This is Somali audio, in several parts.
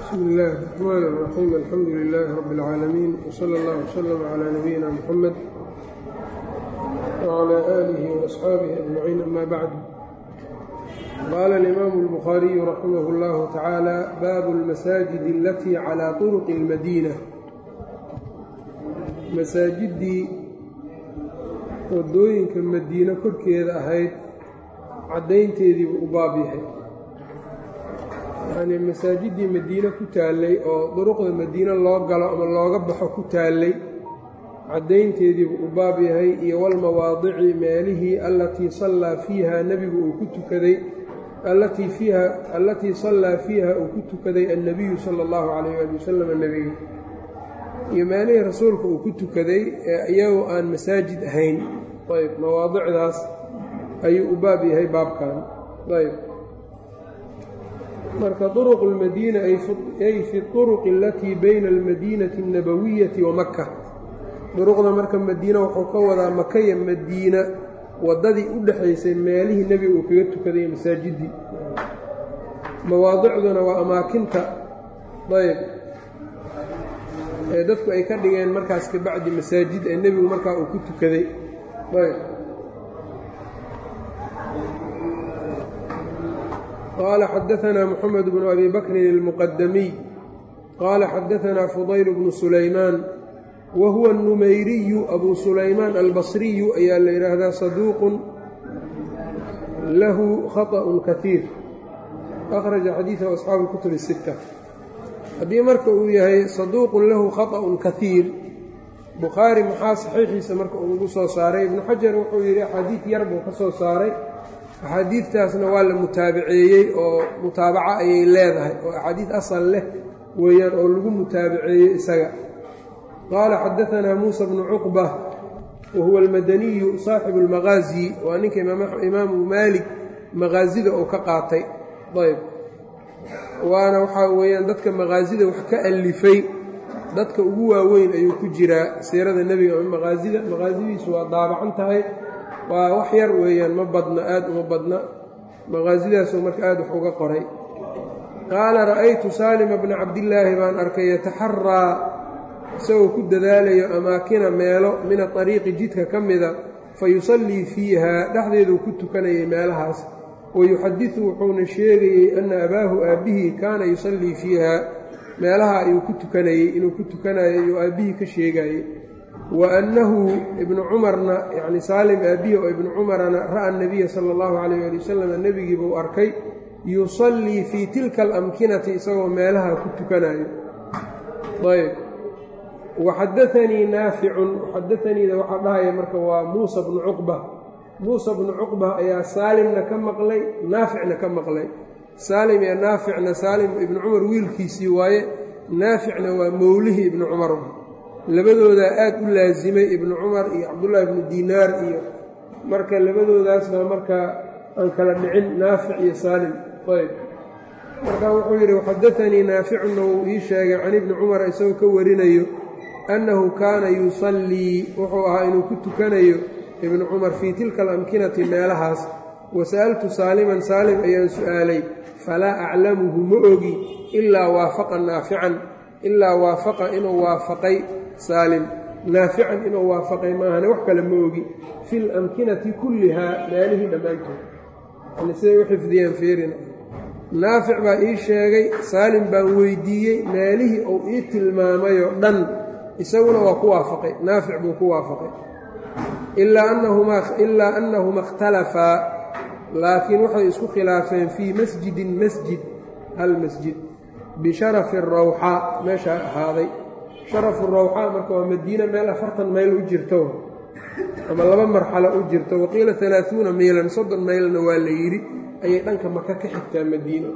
bsmi اllahi الرحmn الرaxيim alxamdu لilaahi rab اlcaalamiin wslى اllah wslm عlى nabiyina mxamed wعlى آlihi وaصxaabihi أجmaciin ama bacdu qaala اlimaamu الbukhaariyu raximah اllahu tacaala baabu اlmasaajid alatii calى طurqi اlmadiina masaajidii wadooyinka madiine korkeeda ahayd caddaynteediibuu u baab yahay yacnii masaajidii madiine ku taallay oo duruqda madiine loo galo ama looga baxo ku taallay caddaynteediibuu u baab yahay iyo walmawaadici meelihii allatii sallaa fiiha nebigu uu ku tukaday allatii fiiha allatii sallaa fiiha uu ku tukaday annebiyu sala allahu calayh ali wasalam nebiga iyo meelihii rasuulka uu ku tukaday ee iyagoo aan masaajid ahayn ayb mawaadicdaas ayuu u baab yahay baabkan ayb marka طرق الmadينة ay fi الطرق اlatii bayna الmadيnaةi النabawiyati wa maka duruqda marka madiina wuxuu ka wadaa maka iyo madiina wadadii u dhexaysay meelihii nebiga uu kaga tukaday masaajidii mawaadicduna waa amaakinta ayb ee dadku ay ka dhigeen markaas ka bacdi masaajid ee nebigu markaa uu ku tukaday ayb qال xdثna mحمد بن أbي bكr الmqdmiي qال xdثna فضyل بن سulaymaan whuوa النmayriyu أbu سulaymaan albصriyu ayaa la yidhaahdaa صaduuq lahu khaطأ kaثيir أkhرaجa xadiiثه أصxaabu الكتب الستة haddii marka uu yahay صaduuq lahu khaطأ kaثيir bukhaarي maxaa صaxiixiisa marka uu ugu soo saaray ibnu xajar wuxuu yidhi axaadiiث yar buu ka soo saaray axaadiidtaasna waa la mutaabaceeyey oo mutaabaco ayay leedahay oo axaadiid asal leh weeyaan oo lagu mutaabaceeyey isaga qaala xadaanaa muusa bnu cuqba wa huwa almadaniyu saaxibu almaqaasi waa ninka imaamu maalik maqaasida oo ka qaatay ayb waana waxaa weeyaan dadka maqaasida wax ka alifay dadka ugu waaweyn ayuu ku jiraa siirada nebiga ama maqaasida maqaasidiisu waa daabacan tahay waa wax yar weeyaan ma badna aad uma badna maqaasidaasoo marka aad wax uga qoray qaala ra'aytu saalima bna cabdillaahi baan arkay yataxaraa isagoo ku dadaalayo amaakina meelo min aariiqi jidka ka mida fa yusallii fiihaa dhexdeeduu ku tukanayay meelahaas wayuxadisu wuxuuna sheegayey anna abaahu aabbihii kaana yusallii fiihaa meelaha ayuu ku tukanayey inuu ku tukanayo ayuu aabbihii ka sheegayey wa annahu ibnu cumarna yacni saalim aabbihi oo ibnu cumarana ra'a nabiya sala allahu calayh ali wasalam nebigii buu arkay yusallii fii tilka alamkinati isagoo meelaha ku tukanayo ayb waxadaanii naaficun xadaaniida waxaa dhahaya marka waa muusa bnu cuqba muusa bnu cuqba ayaa saalimna ka maqlay naaficna ka maqlay saalim iyo naaficna saalim ibnu cumar wiilkiisii waaye naaficna waa mowlihii ibnu cumar labadoodaa aad u laasimay ibnu cumar iyo cabdullaahi ibnu diinaar iyo marka labadoodaasna markaa aan kala dhicin naafic iyo saalim ayb marka wuxuu yidhi waxadaanii naaficunna wuu ii sheegay can ibni cumar isagoo ka warinayo annahu kaana yusallii wuxuu ahaa inuu ku tukanayo ibnu cumar fii tilka alamkinati meelahaas wa sa'altu saaliman saalim ayaan su'aalay falaa aclamuhu ma ogi ilaa waafaqa naafican ilaa waafaqa inuu waafaqay saalim naafican inuu waafaqay maahane wax kale ma ogi fi lamkinati kullihaa meelihii dhammaantood yani siday u xifdiyeen fiirina naafic baa ii sheegay saalim baan weydiiyey meelihii uu ii tilmaamayoo dhan isaguna waa ku waafaqay naafic buu ku waafaqay ilaa annahuma ikhtalafaa laakiin waxay isku khilaafeen fii masjidin masjid hal masjid bisharafi rawxaa meeshaa ahaaday sharafu rawxaa marka waa madiina meel afartan mayl u jirto ama laba marxalo u jirto waqiila alaaثuuna maylan soddon maylna waa la yidhi ayay dhanka maka ka xigtaa madiina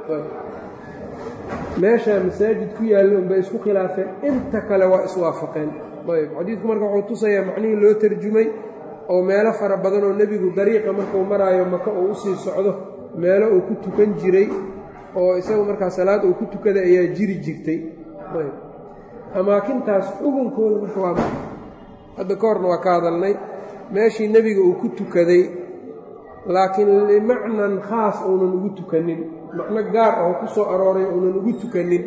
meeshaa masaajid ku yaalla unbay isku khilaafeen inta kale waa iswaafaqeen ayb xadiidku marka wuxuu tusayaa macnihii loo tarjumay oo meelo fara badan oo nebigu dariiqa markuu maraayo maka uu usii socdo meelo uu ku tukan jiray oo isagu markaa salaad uu ku tukaday ayaa jiri jirtay ayb amaakintaas xugunkooda marka waa hadda ka horna waa ka hadalnay meeshii nebiga uu ku tukaday laakiin limacnan khaas uunan ugu tukanin macno gaar ah oo ku soo arooray uunan ugu tukanin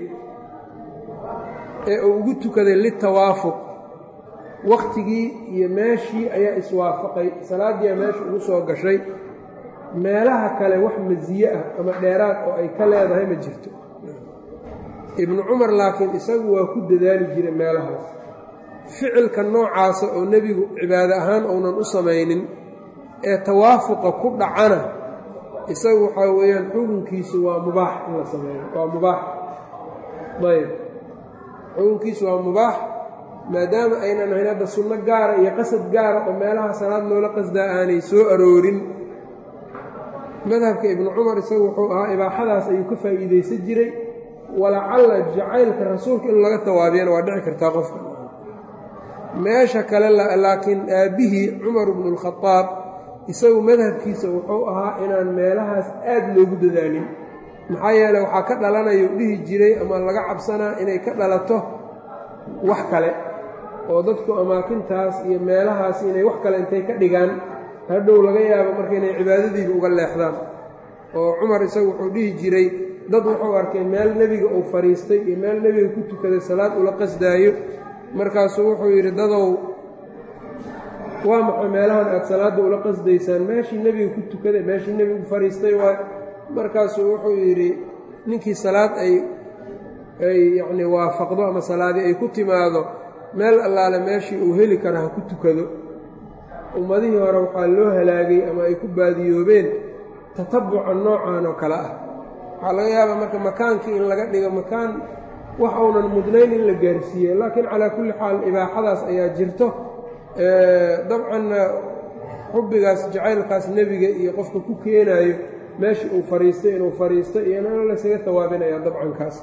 ee uu ugu tukaday litawaafuq wakhtigii iyo meeshii ayaa iswaafaqay salaaddiiaa meesha ugu soo gashay meelaha kale wax masiye ah ama dheeraad oo ay ka leedahay ma jirto ibnu cumar laakiin isagu waa ku dadaali jiray meelahaas ficilka noocaasa oo nebigu cibaado ahaan uunan u samaynin ee tawaafuqa ku dhacana isagu waxaa weeyaan xukunkiisu waa mubaax in la sameeyo waa mubaax ayb xukunkiisu waa mubaax maadaama aynan ahayn hadda sunno gaara iyo qasad gaara oo meelaha salaad loola qasdaa aanay soo aroorin madhabka ibnu cumar isagu wuxuu ahaa ibaaxadaas ayuu ka faa'iidaysan jiray walacalla jacaylka rasuulka in laga tawaabiyana waa dhici kartaa qofka meesha kale laakiin aabbihii cumar bnu lkhadaab isagu madhabkiisa wuxuu ahaa inaan meelahaas aad loogu dadaalin maxaa yeele waxaa ka dhalanaya u dhihi jiray ama laga cabsanaa inay ka dhalato wax kale oo dadku amaakintaas iyo meelahaas inay wax kale intay ka dhigaan hadhow laga yaabo marka inay cibaadadiiba uga leexdaan oo cumar isagu wuxuu dhihi jiray dad wuxuu arkay meel nebiga uu fadhiistay iyo meel nebiga ku tukaday salaad ula qasdaayo markaasuu wuxuu yidhi dadow waa maxay meelahan aad salaadda ula qasdaysaan meeshii nebiga ku tukaday meeshii nebigu fadhiistay waay markaasuu wuxuu yidhi ninkii salaad ay ay yacnii waafaqdo ama salaadii ay ku timaado meel allaale meeshii uu heli kara ha ku tukado ummadihii hore waxaa loo halaagay ama ay ku baadiyoobeen tatabuca noocan oo kale ah waxaa laga yaabaa marka makaankii in laga dhigo makaan wax uunan mudnayn in la gaarsiiye laakiin calaa kulli xaal ibaaxadaas ayaa jirto dabcanna xubbigaas jacaylkaas nebiga iyo qofka ku keenaayo meeshii uu fadhiistay inuu fadhiisto iyona laysaga tawaabinaya dabcankaas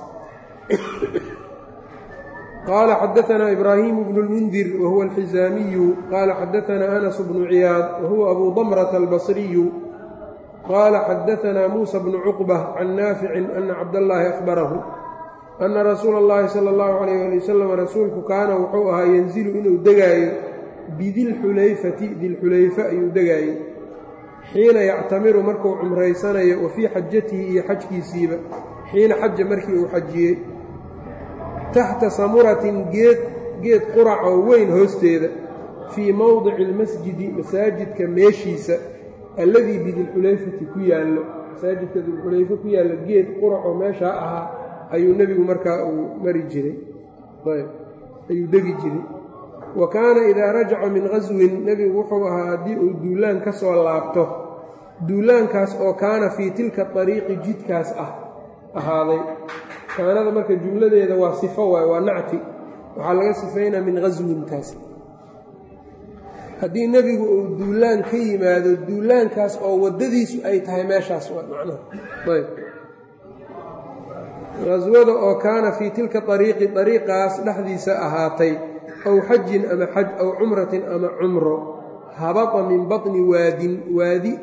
qaala xadaanaa ibraahimu bnu lmundir wahuwa alxizaamiyu qaala xadaanaa anas bnu ciyaad wahuwa abu damrata albasriyu qaala xadaanaa muusa bnu cuqba can naaficin ana cabdallaahi akhbarahu ana rasuula اllahi sala اllahu calayh ali wasalam rasuulku kaana wuxuu ahaa yanzilu inuu degaayo bidilxulayfati dilxulayfa ayuu degaayey xiina yactamiru markuu cumraysanayo wa fii xajatihi iyo xajkiisiiba xiina xaja markii uu xajiyey taxta samuratin geed geed qurac oo weyn hoosteeda fii mowdici almasjidi masaajidka meeshiisa alladii bidilxulayfati ku yaallo masaajidka dilxulayfe ku yaallo geed qurac oo meeshaa ahaa ayuu nebigu markaa uu mari jiray ayuu degi jiray wa kaana idaa rajaca min qaswin nebigu wuxuu ahaa haddii uu duulaan ka soo laabto duulaankaas oo kaana fii tilka ariiqi jidkaas ah ahaaday kaanada marka jumladeeda waa sifo waay waa nacti waxaa laga sifaynaa min qaswintaas haddii nebigu uu duulaan ka yimaado duulaankaas oo waddadiisu ay tahay meeshaas waa macnaha ayb qaswada oo kaana fii tilka ariiqi ariiqaas dhexdiisa ahaatay aw xajin ama xaj aw cumratin ama cumro habata min baطni waadin waadi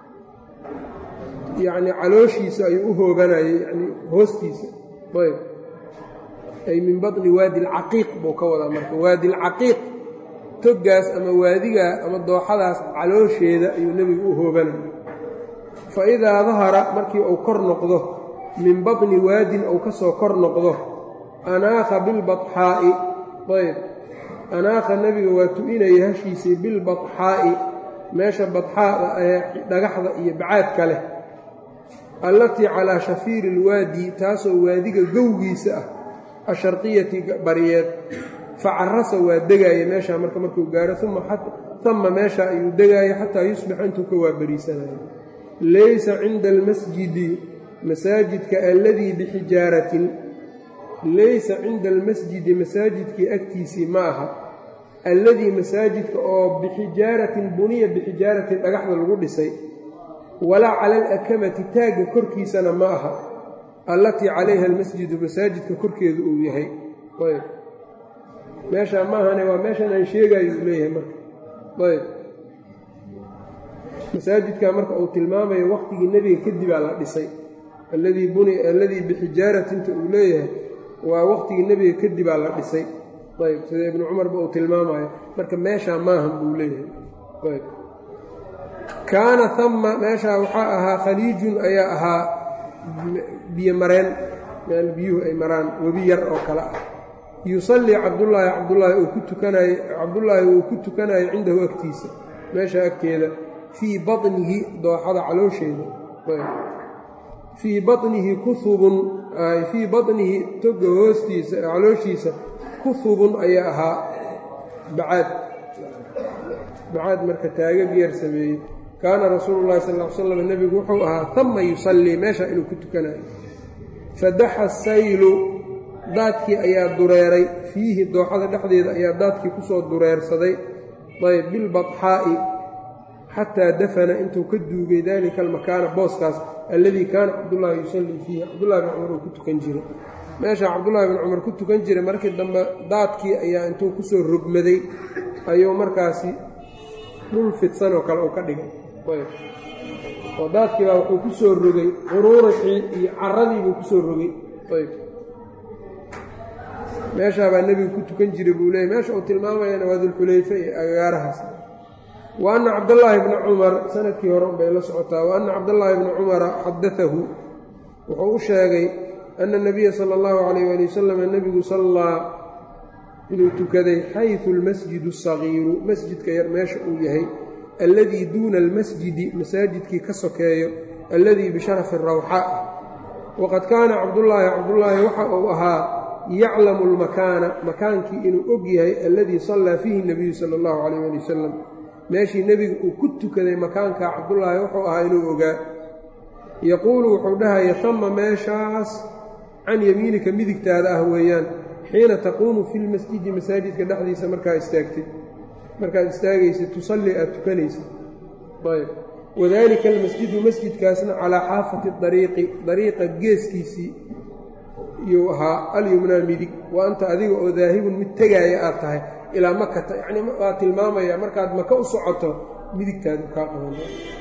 yacnii calooshiisa ayuu u hoobanayay yani hoostiisa ayb ay min baطni waadi alcaqiiq buu ka wadaa marka waadi alcaqiiq toggaas ama waadigaa ama dooxadaas caloosheeda ayuu nebigu u hoobanayay fa idaa dahara markii uu kor noqdo min baطni waadin ou ka soo kor noqdo anaakha bilbaxaa'i ayb anaakha nebiga waa tu'inaya hashiisii bilbaxaa'i meesha badxaada ee dhagaxda iyo bacaadka leh allatii calaa shafiiri ilwaadi taasoo waadiga gowgiisa ah asharqiyati bariyeed fa carasa waa degaaya meeshaa marka markuu gaaro uma meesha ayuu degaaya xataa yusbixa intuu ka waabariisanayo laysa cinda almasjidi masaajidka alladii bixijaaratin laysa cinda almasjidi masaajidkii agtiisii ma aha alladii masaajidka oo bixijaaratin buniya bixijaaratin dhagaxda lagu dhisay walaa cala alakamati taagga korkiisana ma aha allatii calayha almasjidu masaajidka korkeedu uu yahay ayb meeshaa ma ahane waa meeshan aan sheegayo uu leeyahay marka ayb masaajidka marka uu tilmaamayo waqtigii nebiga kadibaa la dhisay alladii buni alladii bixijaaratinta uu leeyahay waa waqtigii nebiga kadibaa la dhisay ayb sida ibnu cumarba uu tilmaamayo marka meeshaa maahan buu leeyahay ayb kaana hama meeshaa waxaa ahaa khaliijun ayaa ahaa biyo mareen meel biyuhu ay maraan webi yar oo kale ah yusallii cabdullaahi cabdullaahi uu ku tukanayo cabdullaahi uu ku tukanayo cindahu agtiisa meesha agteeda fii baطnihi dooxada caloosheeda fii baطnihi kuhubun fii baطnihi toga hoostiisa calooshiisa kuhubun ayaa ahaa bacaad bacaad marka taagag yar sameeyey kaana rasuulu llahi sal l slam nebigu wuxuu ahaa hama yusallii meesha inuu ku tukanayo fadaxa saylu daadkii ayaa dureeray fiihi dooxada dhexdeeda ayaa daadkii ku soo dureersaday ayb bilbaxaa'i xataa dafana intuu ka duugay daalika almakaana booskaas alladii kaana cabdullaahi yusallii fiihi cabdullahi bin cumar uu ku tukan jiray meesha cabdullaahi bin cumar ku tukan jiray markii dambe daadkii ayaa intuu kusoo rogmaday ayuu markaasi dhul fidsan oo kale uu ka dhigay oo daadkii baa wuxuu ku soo rogay quruurixii iyo caradii buu ku soo rogay ayb meeshaa baa nebigu ku tukan jiray buu leeyay meesha uu tilmaamayana waa dulxulayfe iyo agaarahaas wa anna cabdallaahi bna cumar sanadkii hore unbay la socotaa wa anna cabdallaahi bna cumara xadatahu wuxuu u sheegay ana nabiya sala allahu calayh ali wasalam nebigu sallaa inuu tukaday xaysu almasjidu asagiiru masjidka yar meesha uu yahay alladii duuna almasjidi masaajidkii ka sokeeyo alladii bisharafi rawxa waqad kaana cabdullaahi cabdullaahi waxa uu ahaa yaclamu almakaana makaankii inuu og yahay alladii sallaa fiihi nebiyu sala allahu calayh ali wasalam meeshii nebiga uu ku tukaday makaankaa cabdullaahi wuxuu ahaa inuu ogaa yaquulu wuxuu dhahaya tama meeshaas can yamiinika midigtaada ah weeyaan xiina taquumu fi lmasjidi masaajidka dhexdiisa markaa istaagtid markaad istaagaysid tusallii aad tukanaysid ayb wadaalika almasjidu masjidkaasna calaa xaafati dariiqi dariiqa geeskiisii iyuu ahaa alyumnaa midig wa anta adiga oo daahibun mid tegaaya aad tahay ilaa makata yacnii waa tilmaamaya markaad maka u socoto midigtaadu kaa qaban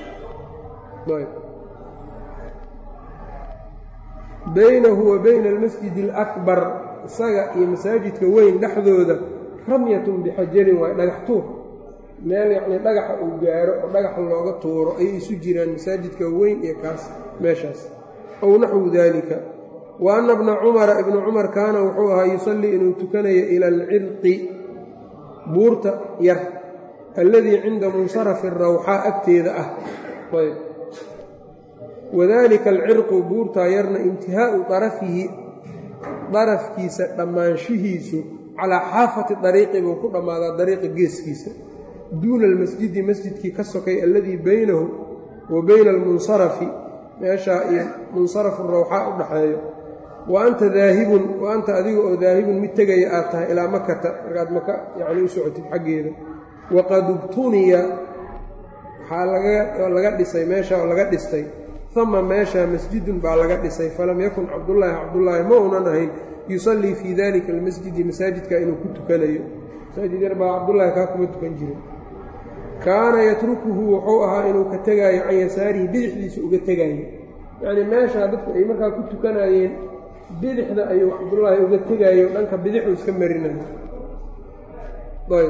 baynahu wa bayna almasjidi alakbar isaga iyo masaajidka weyn dhexdooda ramyatun bixajarin waay dhagax tuur meel yacnii dhagaxa uu gaaro oo dhagaxa looga tuuro ayay isu jiraan masaajidka weyn iyo kaas meeshaas ow naxwu daalika wa anna bna cumara ibnu cumar kaana wuxuu ahaa yusallii inuu tukanayo ila alcirqi buurta yar alladii cinda munsarafi rawxaa agteeda ah ayb wadaalika alcirqu buurtaa yarna intihaau darafihi darafkiisa dhammaanshihiisu calaa xaafati dariiqi buu ku dhammaadaa dariiqa geeskiisa duuna almasjidi masjidkii ka sokay alladii baynahu wa bayna almunsarafi meeshaa iyo munsarafu rawxaa u dhaxeeyo wa anta daahibun wa anta adiga oo daahibun mid tegaya aad tahay ilaa makata markaad maka yacni u socotid xaggeeda waqad ubtuniya waxaa laga dhisay meesha oo laga dhistay ama meeshaa masjidun baa laga dhisay falam yakun cabdullaahi cabdullaahi ma uunan ahayn yusallii fii dalika almasjidi masaajidka inuu ku tukanayo masaajid yar baa cabdullaahi kaa kuma tukan jiray kaana yatrukuhu wuxuu ahaa inuu ka tegaayo can yasaarihi bidixdiisa uga tegaayo yacnii meeshaa dadku ay markaa ku tukanayeen bidixda ayuu cabdullaahi uga tegaayo dhanka bidixuu iska marinayo ayb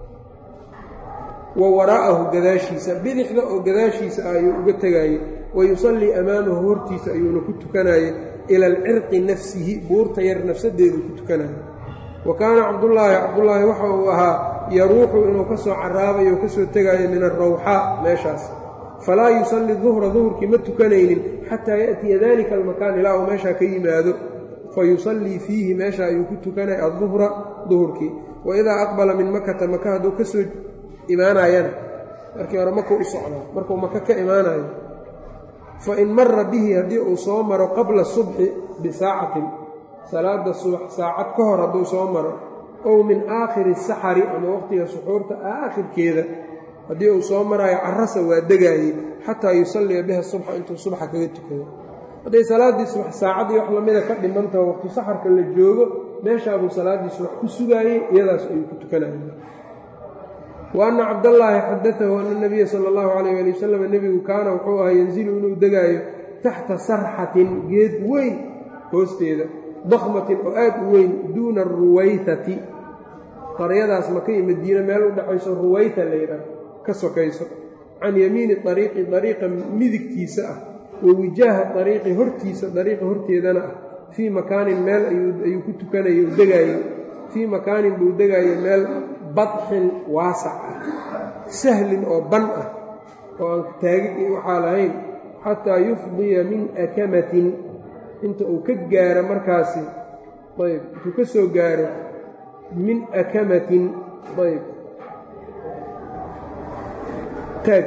wa waraa'ahu gadaashiisa bidixda oo gadaashiisa ah ayuu uga tegaaye wa yusallii amaamahu hortiisa ayuuna ku tukanaye ila alcirqi nafsihi buurta yar nafsadeedu ku tukanayo wa kaana cabdullaahi cabdullaahi waxa uu ahaa yaruuxu inuu ka soo caraabayo o ka soo tegaayo min alrawxaa meeshaas falaa yusalli duhra duhurkii ma tukanaynin xataa ya'tiya dalika almakaan ilaa uu meeshaa ka yimaado fa yusallii fiihi meesha ayuu ku tukanaya adduhra duhurkii wa idaa aqbala min makata maka hadduu ka soo imaanayana markii hore makuu u socdaa markuu maka ka imaanayo fa in mara bihi haddii uu soo maro qabla subxi bisaacatin salaada subax saacad ka hor hadduu soo maro ow min aakhiri saxari ama waqtiga suxuurta aakhirkeeda haddii uu soo maraayo carasa waa degaayey xataa yusalliya biha subxa intuu subaxa kaga tukado hadday salaaddii subax saacaddii wax lamida ka dhimantaho waqti saxarka la joogo meeshaabuu salaaddii subax ku sugaayey iyadaas ayuu ku tukanaya wa anna cabdallaahi xadatahu ana nabiya sala allahu calayh ali wasalam nebigu kaana wuxuu ahaa yanzilu inuu degaayo taxta sarxatin geed weyn hoosteeda dakhmatin oo aad u weyn duuna aruwaytati qaryadaas maka iyo madiine meel u dhexayso ruwayta layidhaah ka sokayso can yamiini ariiqi dariiqa midigtiisa ah wa wijaaha dariiqi hortiisa dariiqa horteedana ah fii makaanin meel ayuu ku tukanayay u degaayey fii makaanin buu degaayay meel badxin waasac ah sahlin oo ban ah oo aan taagid waxaa lahayn xataa yufdiya min akamatin inta uu ka gaaro markaasi ayb intuu ka soo gaaro min akamatin ayb taag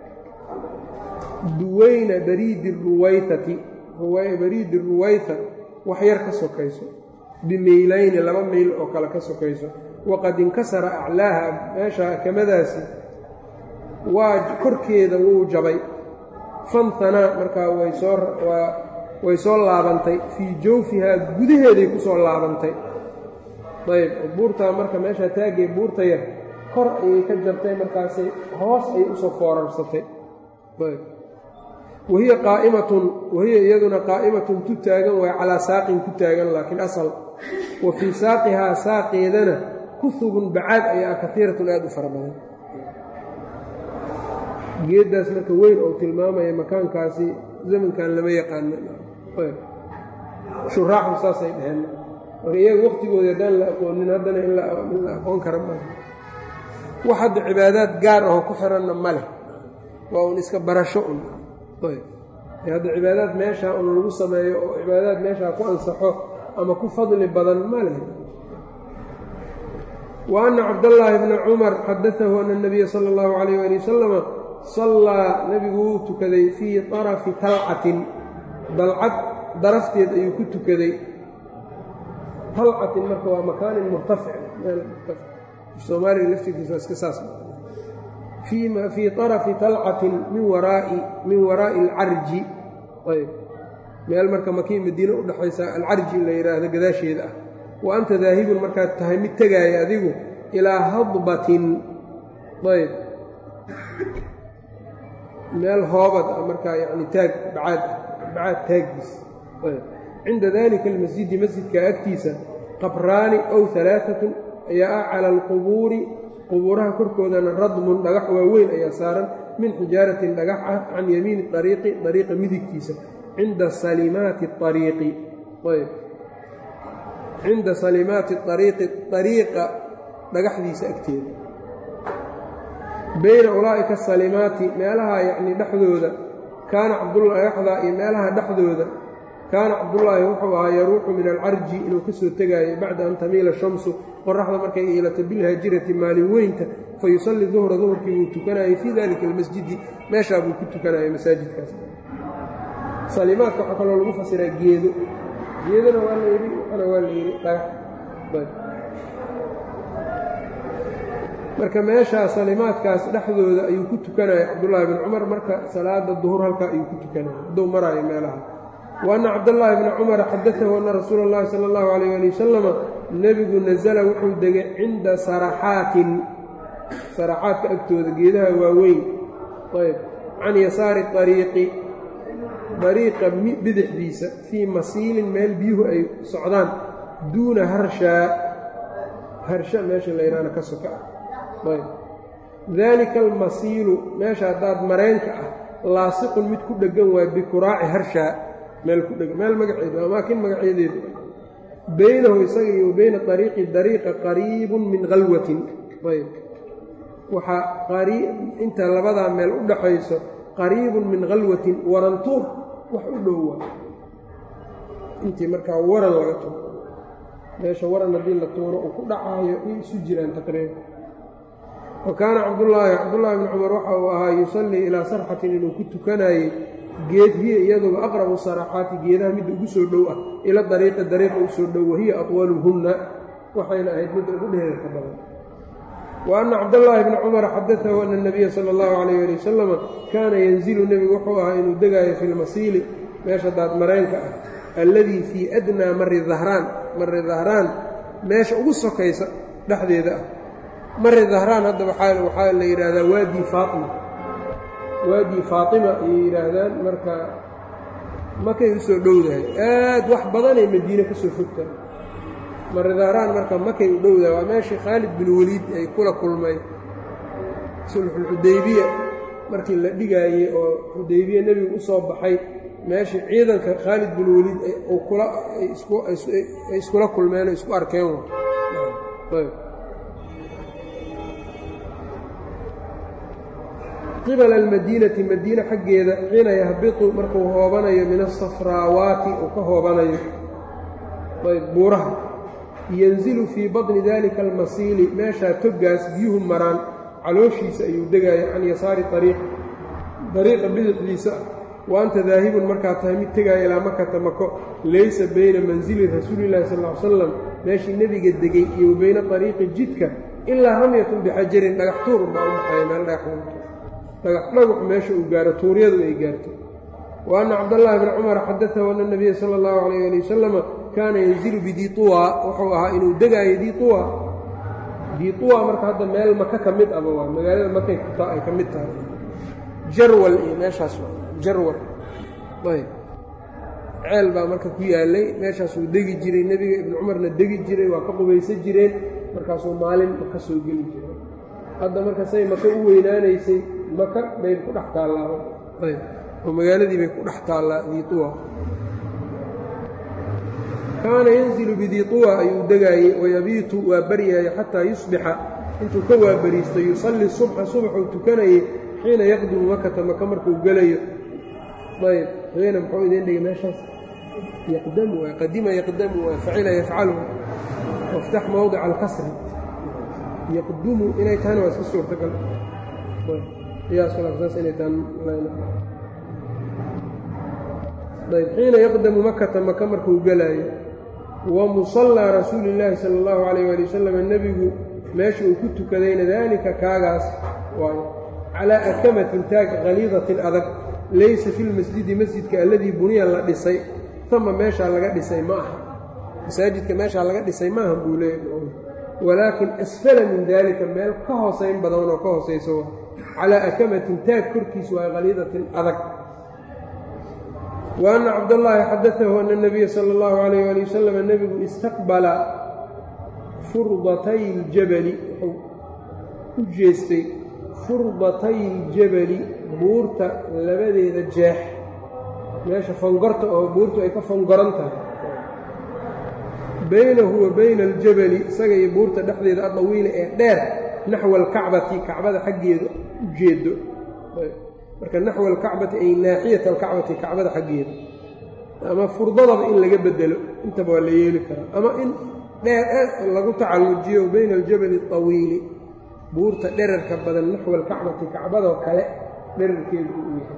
duwayna bariidi ruwaytati bariidi ruwayta wax yar ka sokayso bimeylayni laba meyl oo kale ka sokayso waqad inkasara aclaaha meesha akamadaasi waa korkeeda wuu jabay fantanaa markaa way soo laabantay fii jawfihaa gudaheeday ku soo laabantay ayb buurtaa marka meeshaa taagay buurta yar kor ayay ka jabtay markaasay hoos ayay usoo foorarsatay ayb wahiya qaa'imatun wahiya iyaduna qaa'imatun tu taagan waay calaa saaqin ku taagan laakiin asal wa fii saaqihaa saaqeedana kuhubun bacaad ayaa kaiiratun aad u fara badan geeddaas marka weyn oo tilmaamaya makaankaasi zamankan lama yaqaano shuraaxu saasay dheheen marka iyaga wakhtigoodii haddaan la aqoonin haddana in la aqoon kara ma wax hadda cibaadaad gaar ahoo ku xiranna ma leh waa un iska barasho un hadda cibaadaad meeshaa un lagu sameeyo oo cibaadaad meeshaa ku ansaxo ama ku fadli badan ma leh wa anna cabdallaahi bna cumar xadaahu ana nabiya sala allahu calayh ali wasalama sallaa nebigu wuu tukaday fii طarafi talcatin dalcad darafteed ayuu ku tukaday talcatin marka waa makaanin murtafic soomaaliga laftirkiisa waa iska saas fii طarafi talcatin min waraai min waraa'i alcarji ayb meel marka makii madiine udhexaysa alcarji la yidhaahdo gadaasheeda ah wa anta daahibun markaad tahay mid tegaaya adigu ilaa hadbatin ayb meel hoobad ah markaa yani taag bacaad bacaad taaggiis cinda dalika almasjidi masjidka agtiisa qabraani ow alaaatun ayaa ah cala alqubuuri qubuuraha korkoodana radmun dhagax waaweyn ayaa saaran min xijaaratin dhagax ah can yamiini ariiqi ariiqa midigtiisa cinda salimaati ariiqi ayb cinda salimaati ariiqi ariiqa dhagaxdiisa agteeda bayna ulaa'ika asalimaati meelaha yacnii dhexdooda kaana cabdullahi dhagaxdaa iyo meelaha dhexdooda kaana cabdullaahi wuxuu ahaa yaruuxu min alcarji inuu ka soo tegaayo bacda an tamiila shamsu qoraxda markay iilato bilhaajirati maalin weynta fa yusalli duhra duhurkii wuu tukanayay fii dalika almasjidi meeshaa buu ku tukanayay masaajidkaas salimaadka waxaa kaloo lagu fasiraa geedo geedona waa layidhi waxana waa layidhi dhagax marka meeshaa salimaadkaas dhexdooda ayuu ku tukanaya cabdullaahi bin cumar marka salaada duhur halkaa ayuu ku tukanaya hadduu maraayo meelaha wa anna cabdallaahi bna cumara xadaahu anna rasuula اllahi sala allahu alayh ali wasalama nebigu nasala wuxuu degay cinda saraxaatin saraxaadka agtooda geedaha waaweyn ayb can yasaari ariiqi dariiqa bidixdiisa fii masiilin meel biyuhu ay socdaan duuna harshaa harsha meesha la yidhahna ka soka ah ayb daalika almasiilu meesha haddaad mareenka ah laasiqun mid ku dheggan waay bikuraaci harshaa meel ku dheggan meel magaceedu amaakin magacyadeedu baynahu isaga iyo bayna ariiqi dariiqa qariibun min khalwatin ayb waxaa inta labadaa meel u dhaxayso qariibun min khalwatin warantuur wax u dhowa intii markaa waran laga tuuro meesha waran haddii la tuuro uu ku dhacaayo ay isu jiraan taqriiban wa kaana cabdullaahi cabdullaahi bni cumar waxa uu ahaa yusallii ilaa sarxatin inuu ku tukanayey geed hiya iyaduba aqrabu saraxaati geedaha midda ugu soo dhow ah ila dariiqi dariiqa u soo dhow wahiya atwaluhunna waxayna ahayd midda ugu dheerarka badan wa anna cabdallaahi bni cumara xadaahu ana nabiya sala allahu calayh ali wasalama kaana yanzilu nebigu wuxuu ahaa inuu degaayo fi lmasiili meesha daadmareenka ah alladii fii adnaa mari dahraan mari dahraan meesha ugu sokaysa dhexdeeda ah mari dahraan hadda waxaa la yidhaahdaa waadi faatima waadi faatima ayay yidhaahdaan marka makay u soo dhowdahay aad wax badanay madiine ka soo fogtahay mari dahraan marka makay u dhowdahay waa meeshii khaalid bin weliid ay kula kulmay sulxulxudaybiya markii la dhigaayey oo xudaybiye nebigu u soo baxay meeshii ciidanka khaalid bin weliid ay iskula kulmeen oo isku arkeen qibala almadiinati madiine xaggeeda xiina yahbitu markuu hoobanayo min asafraawaati uu ka hoobanayo ayb buuraha yanzilu fii badni dalika almasiili meeshaa toggaas biyuhu maraan calooshiisa ayuu degaayo can yasaari ariiq dariiqa bidixdiisa wa anta daahibun markaa tahay mid tegaayo ilaa makata mako laysa bayna mansili rasuulillahi sal ly salam meeshii nebiga degay iyo wa bayna ariiqi jidka ilaa ramyatun bixajarin dhagax tuurun baa u dhaxeeya meel dhagax dhagax dhaguc meesha uu gaaro tuuryadu ay gaarto wa anna cabdallaahi bni cumar xadaahu ana nabiya sala allahu calayh ali wasalama kaana yanzilu bidiiuwa wuxuu ahaa inuu degaayo diiuwa diiuwa marka hadda meel maka ka mid aba waa magaalada makay kutaa ay ka mid tahay jarwal iyo meeshaas jarwal ayb ceel baa marka ku yaalay meeshaasuu degi jiray nebiga ibnu cumarna degi jiray waa ka qubaysan jireen markaasuu maalin maka soo geli jiray hadda marka say maka u weynaanaysay maka bay ku dhex taallaa ayb oo magaaladii bay ku dhex taallaa diiuwa kaana yanzilu bidiiuwa ayuu degaayey wayabiitu waa baryaayay xataa yusbixa intuu ka waabariisto yusalli subxa subaxuu tukanayay xiina yaqdimu makata maka markuu gelayo ayb xiina muxuu idiin dhigay meeshaas yaqdamu waa qadima yaqdamu waa facila yafcalu waftax mowdica alkasri yaqdumu inay tahana waa iska suurtagal qiyaasulasaas inay tahan ayb xiina yaqdamu makata maka markuu gelaayo wa musallaa rasuuli illaahi sala allahu calayh ali wasalam nebigu meesha uu ku tukadayna daalika kaagaas waayo calaa akamatin taag khaliidatin adag laysa fi lmasjidi masjidka alladii buniya la dhisay tama meeshaa laga dhisay ma aha masaajidka meeshaa laga dhisay maaha buu leeyahy walaakin asfala min daalika meel ka hoosayn badan oo ka hoosayso calaa akamatin taag korkiis waa khaliidatin adag wa anna cabdallaahi xadaahu ana nabiya sala allahu calayh ali wasalam nebigu istaqbala furdatay ljabali wuxuu u jeestay furdatay ljabali buurta labadeeda jeex meesha fangorta oo buurtu ay ka fangoran tahay baynahu wa bayna aljabali isaga iyo buurta dhexdeeda adawiila ee dheer naxwa alkacbati kacbada xaggeeda u jeedo marka naxwa alkacbati ay naaxiyata alkacbati kacbada xaggeeda ama furdadaba in laga bedelo intaba waa la yeeli karaa ama in dheer lagu tacallujiyo bayna aljabali aطawiili buurta dherarka badan naxwa alkacbati kacbadoo kale dherarkeedu uu yahay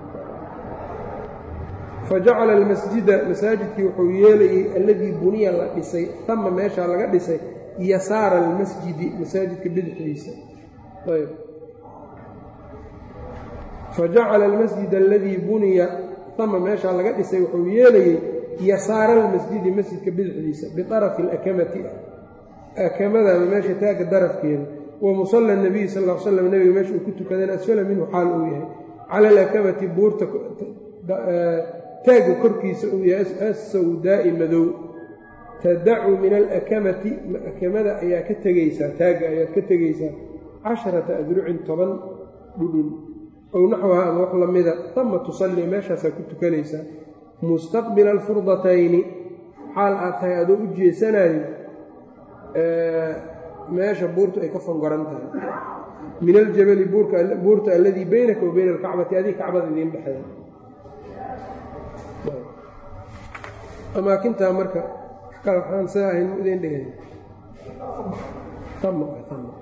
fajacala almasjida masaajidkii wuxuu yeelayey alladii buniya la dhisay tama meeshaa laga dhisay yasaara almasjidi masaajidka bidixdiisa ayb fajacala almasjid aladii buniya tama meeshaa laga dhisay wuxuu yeelayey yasaara almasjidi masjidka bidixdiisa biarafi alakamati akamada ama meesha taagga darafkeeda wa musalla nabiy sal l slam nebiga meesha uu ku tukadeen asfala minhu xaal uu yahay cala alakamati buurta taagga korkiisa uu yahay assawdaa'i madow tadacu min alakamati akamada ayaa ka tegaysaa taagga ayaad ka tegaysaa casharata adrucin toban dhudhun ow naxwaha ama wax la mida tama tusallii meeshaasaa ku tukanaysaa mustaqbila alfurdatayni xaal aad tahay adoo u jeesanayo meesha buurtu ay ka fangoran tahay min aljabali buurta alladii baynaka wa bayna alkacbati adii kacbada idiin dhexeeya amaakintaa marka waxaan saa ahayn mu idiin dhigay tama tama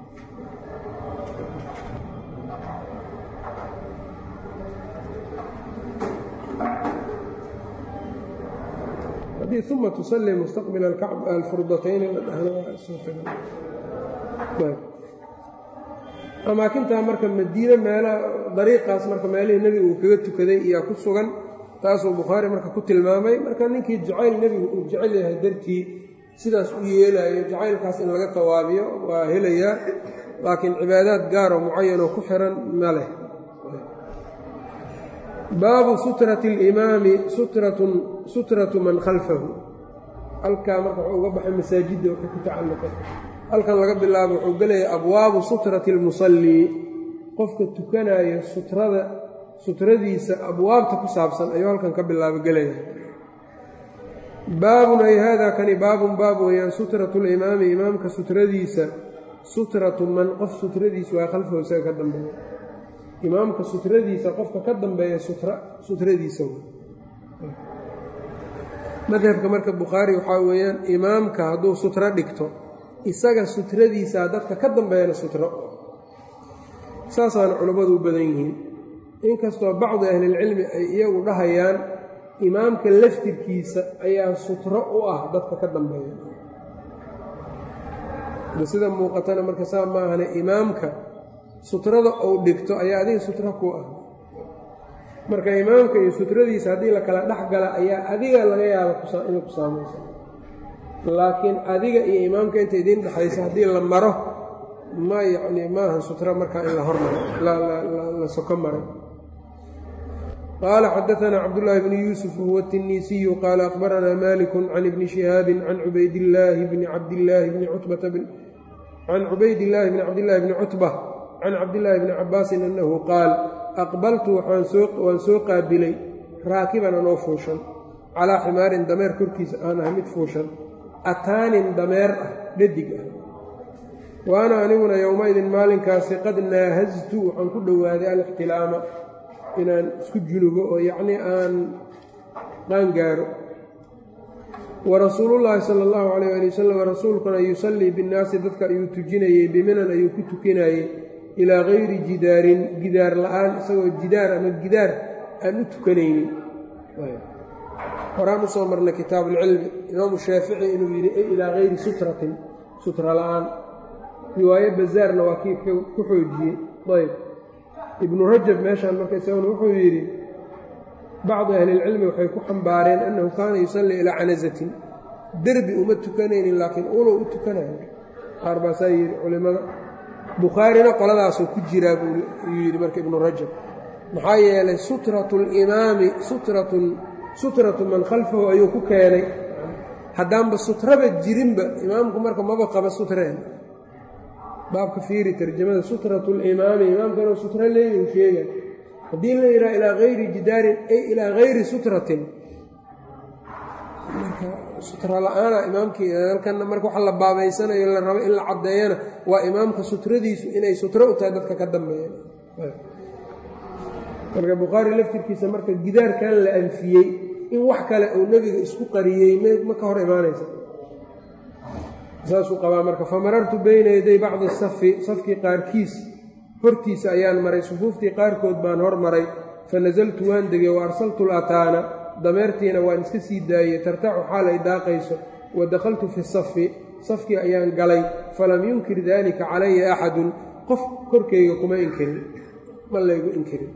haddii uma tusalli mustaqbila alfurdatayni la dhahna waa suurtagal amaakintaa marka madiine meelaha dariiqaas marka meelihii nebigu uu kaga tukaday iyaa ku sugan taasuu bukhaari marka ku tilmaamay marka ninkii jacayl nebigu uu jecel yahay dartii sidaas u yeelaayo jacaylkaas in laga tawaabiyo waa helayaa laakiin cibaadaad gaaroo mucayanoo ku xiran ma leh baabu sutrati alimaami sutratun sutratu man khalfahu halkaa marka wuxuu uga baxay masaajidda wuxuu ku tacalluqay halkan laga bilaabo wuxuu gelayaa abwaabu sutrati almusallii qofka tukanaayo sutrada sutradiisa abwaabta ku saabsan ayuu halkan ka bilaabo gelaya baabun ay haadaa kani baabun baab weeyaan sutratu limaami imaamka sutradiisa sutratu man qof sutradiisa waa khalfahu isaga ka dambeeya imaamka sutradiisa qofka ka dambeeya sutra sutradiisa madhabka marka bukhaari waxaa weeyaan imaamka hadduu sutro dhigto isaga sutradiisaa dadka ka dambeeyana sutro saasaana culammadu u badan yihiin inkastoo bacdi ahlilcilmi ay iyagu dhahayaan imaamka laftirkiisa ayaa sutro u ah dadka ka dambeeya sida muuqatana marka saa maahane imaamka sutrada uu dhigto ayaa adiga sutro ku ah marka imaamka iyo sutradiisa haddii la kala dhex gala ayaa adiga laga yaaba inay ku saamayso laakiin adiga iyo imaamka inta idiin dhexaysa haddii la maro ma yacni maaha sutro markaa in la hormaro la soko maray qaala xadaanaa cabdullaahi bni yuusuf wahuwa الtiniisiyu qaala akhbaranaa maliku can ibni shihaabi can cubaydillaahi bni cabdillaahi bni cutbata can cubaydillaahi bni cabdillaahi bni cutba can cabdillaahi bni cabaasin annahu qaal aqbaltu waan soo qaabilay raakiban anoo fuushan calaa ximaarin dameer korkiisa aan ah mid fuushan ataanin dameer ah dhadig ah waana aniguna yowmaidin maalinkaasi qad naahaztu waxaan ku dhowaaday alixtilaama inaan isku junubo oo yacnii aan qaangaaro wa rasuulullaahi sala allahu calayh ali wasalam rasuulkuna yusallii binnaasi dadka ayuu tujinayey biminan ayuu ku tukinayey ilaa gayri jidaarin gidaar la-aan isagoo jidaar ama gidaar aan u tukanaynin horaan usoo marnay kitaabuulcilmi imaamu shaafici inuu yidhi e ilaa gayri sutratin sutra la-aan riwaayo bazaarna waa kii ku xoojiyey ayb ibnu rajab meeshaan marka isaguna wuxuu yidhi bacdu ahlilcilmi waxay ku xambaareen annahu kaana yusallii ilaa canazatin derbi uma tukanaynin laakiin ulow u tukanayo qaar baasaa yidhi culimmada bukhaarina qoladaasoo ku jiraa buu yidhi marka ibnu rajab maxaa yeelay sutratu limaami sutratun sutratu man khalfahu ayuu ku keenay haddaanba sutraba jirinba imaamku marka maba qaba sutreen baabka fiiri tarjamada sutratu limaami imaamka inuu sutro leeyahu sheega haddii la yidhaha ilaa gayri jidaarin ay ilaa gayri sutratin marka sutra la-aana imaamkii halkanna marka waxa la baabaysanayo la rabo in la caddeeyana waa imaamka sutradiisu inay sutro u tahay dadka ka dambeeya marka bukhaari laftirkiisa marka gidaarkan la anfiyey in wax kale uu nebiga isku qariyey ma ka hor imaanaysa saasuu qabaa marka famarartu bayna yaday bacdi safi safkii qaarkiis hortiisa ayaan maray sufuuftii qaarkood baan hor maray fa nasaltu waan degay wa arsaltu lataana dameertiina waan iska sii daayey tartaxu xaal ay daaqayso wa dakhaltu fi safi safkii ayaan galay falam yunkir daalika calaya axadun qof korkayga kuma inkirin ma laygu inkirin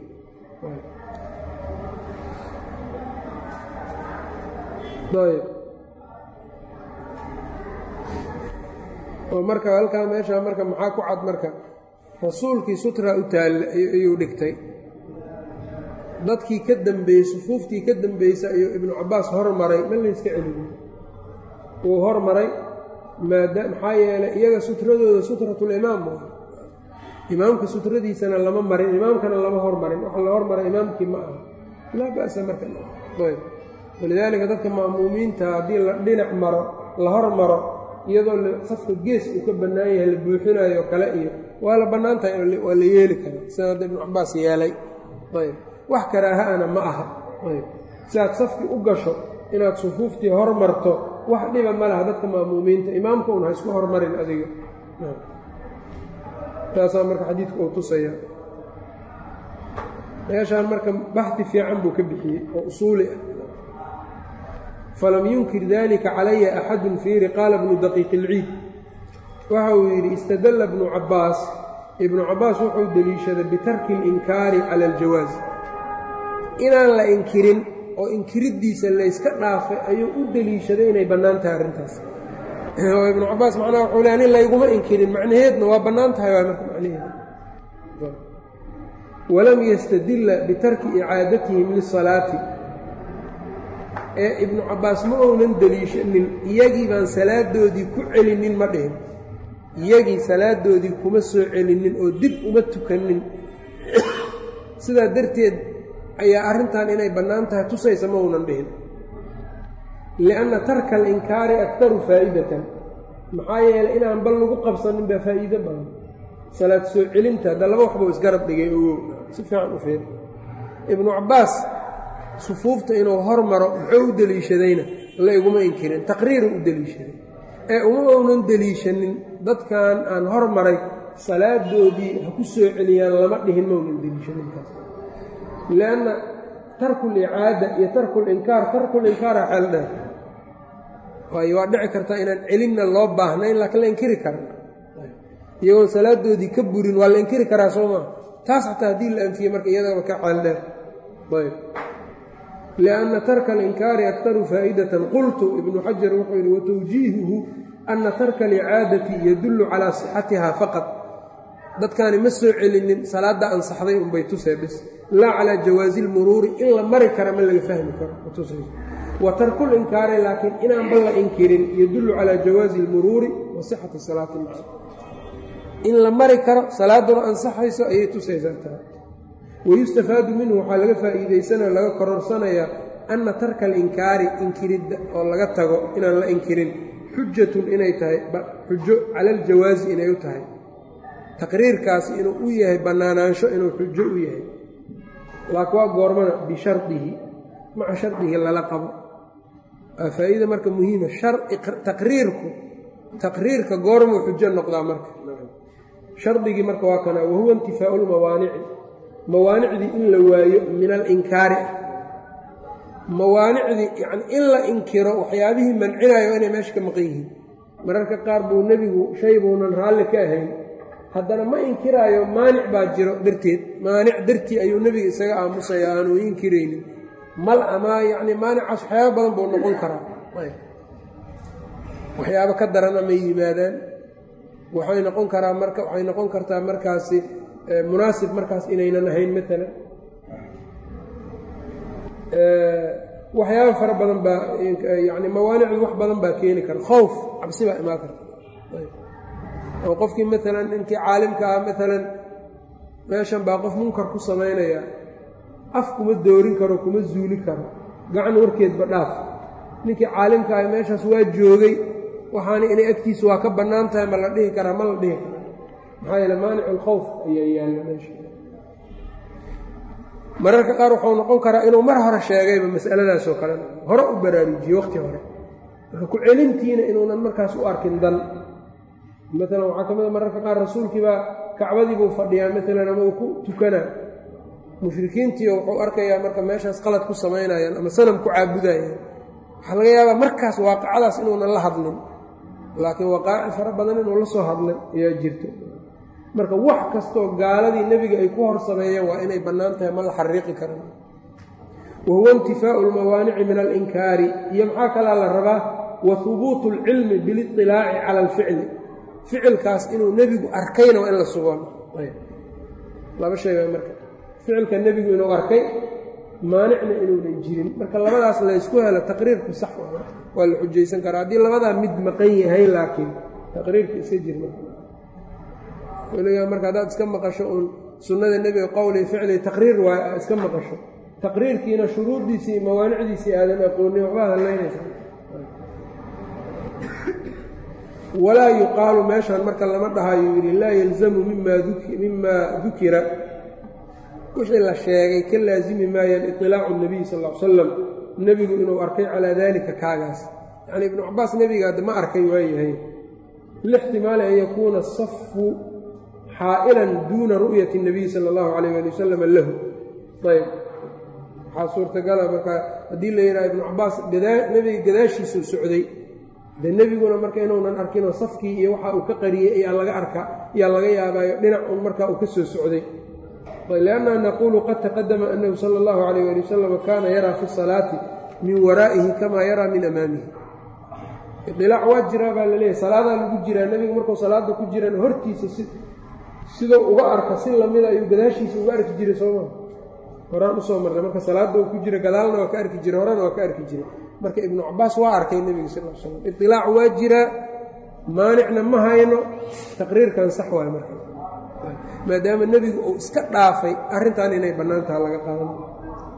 oo marka halkaa meeshaa marka maxaa ku cad marka rasuulkii sutra u taalla ayuu dhigtay dadkii ka dambeeyey sufuuftii ka dambaysa ayuu ibnu cabbaas hormaray ma layska celin wuu hormaray maada maxaa yeelay iyaga sutradooda sutratulimaam waa imaamka sutradiisana lama marin imaamkana lama hormarin waxa la hormaray imaamkii ma aha laa ba'sa marka ayb walidaalika dadka ma'muumiinta haddii la dhinac maro la hormaro iyadoo safka gees uu ka bannaan yahay la buuxinayo kale iyo waa la bannaan tahay waa la yeeli karaa sida hadda ibnu cabbaas yeelay ayb wax karaaha-ana ma aha ayb si aad safkii u gasho inaad sufuuftii hormarto wax dhiba ma laha dadka ma'muumiinta imaamka un ha isku hormarin adiga taasaa marka xadiidka uu tusaya meeshaan marka baxdi fiican buu ka bixiyey oo usuuli ah falam yunkir dalika calaya axadun fiiri qaala bnu daqiiq ilciid waxa uu yidhi istadalla bnu cabbaas ibnu cabbaas wuxuu deliishaday bitarki اlinkaari cala aljawaaz inaan la inkirin oo inkiriddiisa layska dhaafay ayuu u deliishaday inay bannaan tahay arrintaas oo ibnu cabbaas macnaha wuxuu le nin layguma inkirin macnaheedna waa bannaan tahay waa marka macnaheeda walam yastadilla bitarki icaadatihim lisalaati ee ibnu cabbaas ma ounan deliishanin iyagii baan salaadoodii ku celinin ma dhihin iyagii salaadoodii kuma soo celinin oo dib uma tukanin sidaa darteed ayaa arrintan inay bannaan tahay tusaysa ma uunan dhihin lianna tarka alinkaari aktaru faa'idatan maxaa yeelay inaan bal lagu qabsanin baa faa'iido badan salaad soo celinta hadda laba waxbuu isgarab dhigay ogow si fiican u fiir ibnu cabbaas sufuufta inuu hormaro muxuu u deliishadayna la iguma inkirin taqriiru u deliishaday ee uma uunan deliishanin dadkan aan hormaray salaadoodii ha ku soo celiyaan lama dhihin maunan deliishaninkaas lianna tarku licaada iyo tarku linkaar tarku linkaara xeel dheer waayo waa dhici kartaa inaan celinna loo baahnayn laakiin la inkiri karan iyagoon salaadoodii ka burin waa la inkiri karaa soo maa taas xataa haddii la anfiye marka iyadaba ka xeel dheer ayb lianna tarka alinkaari aktaru faa'idatan qultu ibnu xajar wuxuu yidhi watawjiihuhu anna tarka alicaadati yadullu calaa sixatiha faqad dadkaani ma soo celinin salaadda ansaxday unbay tusee bis laa calaa jawaazi ilmuruuri in la mari kara ma laga fahmi karo matusayso wa tarkulinkaari laakiin inaanba la inkirin yadullu calaa jawaazi ilmuruuri wa sixati salaati maca in la mari karo salaaduna ansaxayso ayay tusaysaa taa wayustafaadu minhu waxaa laga faa'iidaysanao laga kororsanayaa anna tarka alinkaari inkiridda oo laga tago inaan la inkirin xujatun inay tahay xujo cala aljawaazi inay u tahay taqriirkaasi inuu u yahay bannaanaansho inuu xujo u yahay laakiin waa goormana bishardihi maca shardihi lala qabo waa faa'iida marka muhiima taqriirku taqriirka goormuu xujo noqdaa marka shardigii marka waa kana wahuwa intifaau lmawaanici mawaanicdii in la waayo min alinkaari mawaanicdii yani in la inkiro waxyaabihii mancinayo inay meesha ka maqan yihiin mararka qaar buu nebigu shay buunan raalli ka ahayn haddana ma inkiraayo maanic baa jiro darteed maanic dartii ayuu nebiga isaga aamusaya aanu inkiraynin mal ama yacni maanicaas waxyaaba badan buu noqon karaa waxyaabo ka daran amay yimaadaan waxay noqon karaa marka waxay noqon kartaa markaasi munaasib markaas inaynan ahayn maalan waxyaaba fara badan baa yani mawaanicdu wax badan baa keeni kara khowf cabsi baa imaan karta oo qofkii maalan ninkii caalimka ah maalan meeshan baa qof munkar ku samaynaya af kuma doorin karo kuma zuuli karo gacan warkeedba dhaaf ninkii caalimka ah meeshaas waa joogay waxaana inay agtiisa waa ka bannaan tahay ma la dhihi karaa ma la dhihi kara maxaa yeele maanic alkhowf ayaa yaalla meesha mararka qaar wuxuu noqon karaa inuu mar hore sheegayba masaladaasoo kale hore u baraarujiye waqti hore marka ku celintiina inuunan markaas u arkin dan maalan waxaa ka mid a mararka qaar rasuulkiibaa kacbadii buu fadhiyaa maalan ama uu ku tukanaa mushrikiintiio wuxuu arkayaa marka meeshaas qalad ku samaynayaan ama sanam ku caabudayaan waxaa laga yaabaa markaas waaqicadaas inuunan la hadlin laakiin waqaaci fara badan inuu la soo hadlay ayaa jirto marka wax kastoo gaaladii nebiga ay ku hor sameeyeen waa inay bannaan tahay ma la xariiqi karan wa huwa intifaau lmawaanici min alinkaari iyo maxaa kalaa la rabaa wa hubuutu alcilmi biliطilaaci cala alficli ficilkaas inuu nebigu arkayna waa in la sugo laba sheega marka ficilka nebigu inuu arkay maanicna inuunan jirin marka labadaas laysku helo taqriirku sax waa la xujaysan karaa haddii labadaa mid maqan yahay laakiin taqriirka iska jirma weligaa marka haddaad iska maqasho uun sunnada nebiga qowlii ficli taqriir waa iska maqasho taqriirkiina shuruuddiisii mawaanicdiisii aadan aqoonin waxbaa hadlaynaysa walaa yuqaalu meeshaan marka lama dhahayo yidhi laa yalzamu mimaa dukira wixii la sheegay ka laasimi maayaan iطilaacu nabiy sal l salam nebigu inuu arkay calaa dalika kaagaas yacni ibnu cabaas nebiga adda ma arkay waayahay lixtimaali an yakuuna safu xaa'ilan duuna ru'yati الnabiy sala اllahu alayh ali wasalam lahu ayb waxaa suurtagala marka haddii la yidhaha ibnu cabaas nebiga gadaashiisuu socday de nebiguna marka inuunan arkinoo safkii iyo waxa uu ka qariyey ayaa laga arka ayaa laga yaabaayo dhinac un marka uu ka soo socday lianna naquulu qad taqadama annahu sala اllahu alayh ali wasalam kaana yaraa fi salaati min waraa'ihi kamaa yaraa min amaamihi idilaac waa jiraa baa laleeyahy salaadaa lagu jiraa nebigu markuu salaada ku jiraan hortiisa si siduu uga arka si lamida ayuu gadaashiisa uga arki jiray sooma horaan usoo marnay marka salaadda uu ku jira gadaalna waa ka arki jiray horena waa ka arki jiray marka ibnu cabaas waa arkay nebiga sal l slam idilaac waa jiraa maanicna ma hayno taqriirkan sax waayo marka maadaama nebigu uu iska dhaafay arrintan inay bannaan taha laga qaadan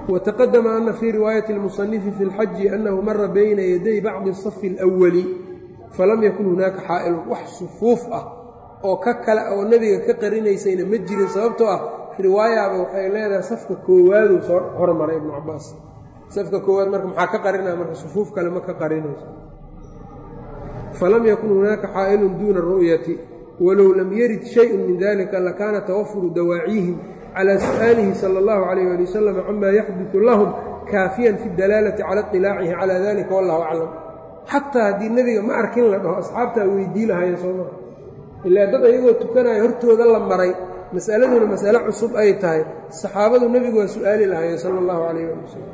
wataqadama ana fii riwaayati اlmusanifi fi اlxaji annahu mara bayna yaday bacdi اsafi اlأwali falam yakun hunaaka xaa'ilun wax sufuuf ah oo ka kale oo nebiga ka qarinaysayna ma jirin sababtoo ah riwaayaaba waxay leedahay safka koowaaduu soo hormaray ibnu cabaas safka koowaad marka maxaa ka qarinaya marka sufuuf kale ma ka qarinayso falam yakun hunaaka xaa'ilun duuna ru'yati walow lam yarid shayun min dalika lakaana tawafuru dawaaciihim calى su'aalihi salى اllahu عalayh ali wasalam cama yaxduثu lahum kaafiyan fi اdalaalati cala iطilaacihi calى dalika wallahu aclam xataa haddii nebiga ma arkin la dhaho asxaabtaa weydii lahaya soo maa ilaa dad ayagoo tukanaya hortooda la maray masaladuna masale cusub ay tahay saxaabadu nebigu waa su'aali lahayen sala allahu calayh ali wasalam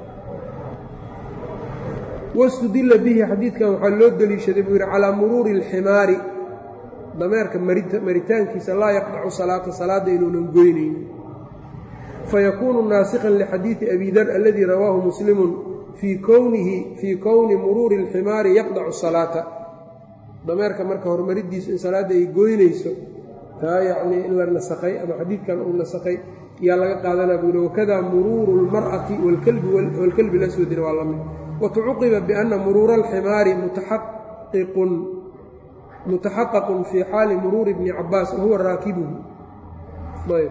wastudilla bihi xadiidkan waxaa loo deliishaday buu yidhi calaa muruuri alximaari dameerka maritaankiisa laa yaqdacu salaata salaadda inuunan goynaynin fayakuunu naasikhan lixadiidi abi dar aladii rawaahu muslimun fii kownihi fii kowni muruuri alximaari yaqdacu salaata dameerka marka horumaridiisu in salaadda ay goynayso taa yacnii in la nasakhay ama xadiidkan uu nasakhay yaa laga qaadanaa buu yihi wakadaa muruuru اlmar'ati waalkalbi laswadina waa la mid watucuqiba bianna muruura alximaari mutaxaqiqun mutaxaqaqun fii xaali muruuri bni cabaas wahuwa raakibuhu ayb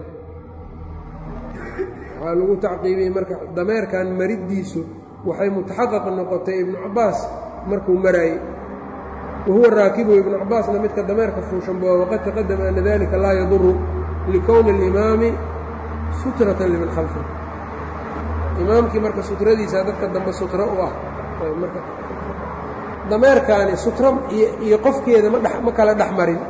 waxaa lagu tacqiibiyey marka dameerkan mariddiisu waxay mutaxaqaq noqotay ibnu cabaas markuu maraayey wahuwa raakibu ibnu cabaasna midka dameerka fuushanboa waqad taqadama ana dalika laa yaduru likowni alimaami sutratan liman khalfi imaamkii marka sutradiisa dadka dambe sutro u ah marka dameerkaani sutro iyo qofkeeda ma kala dhex marin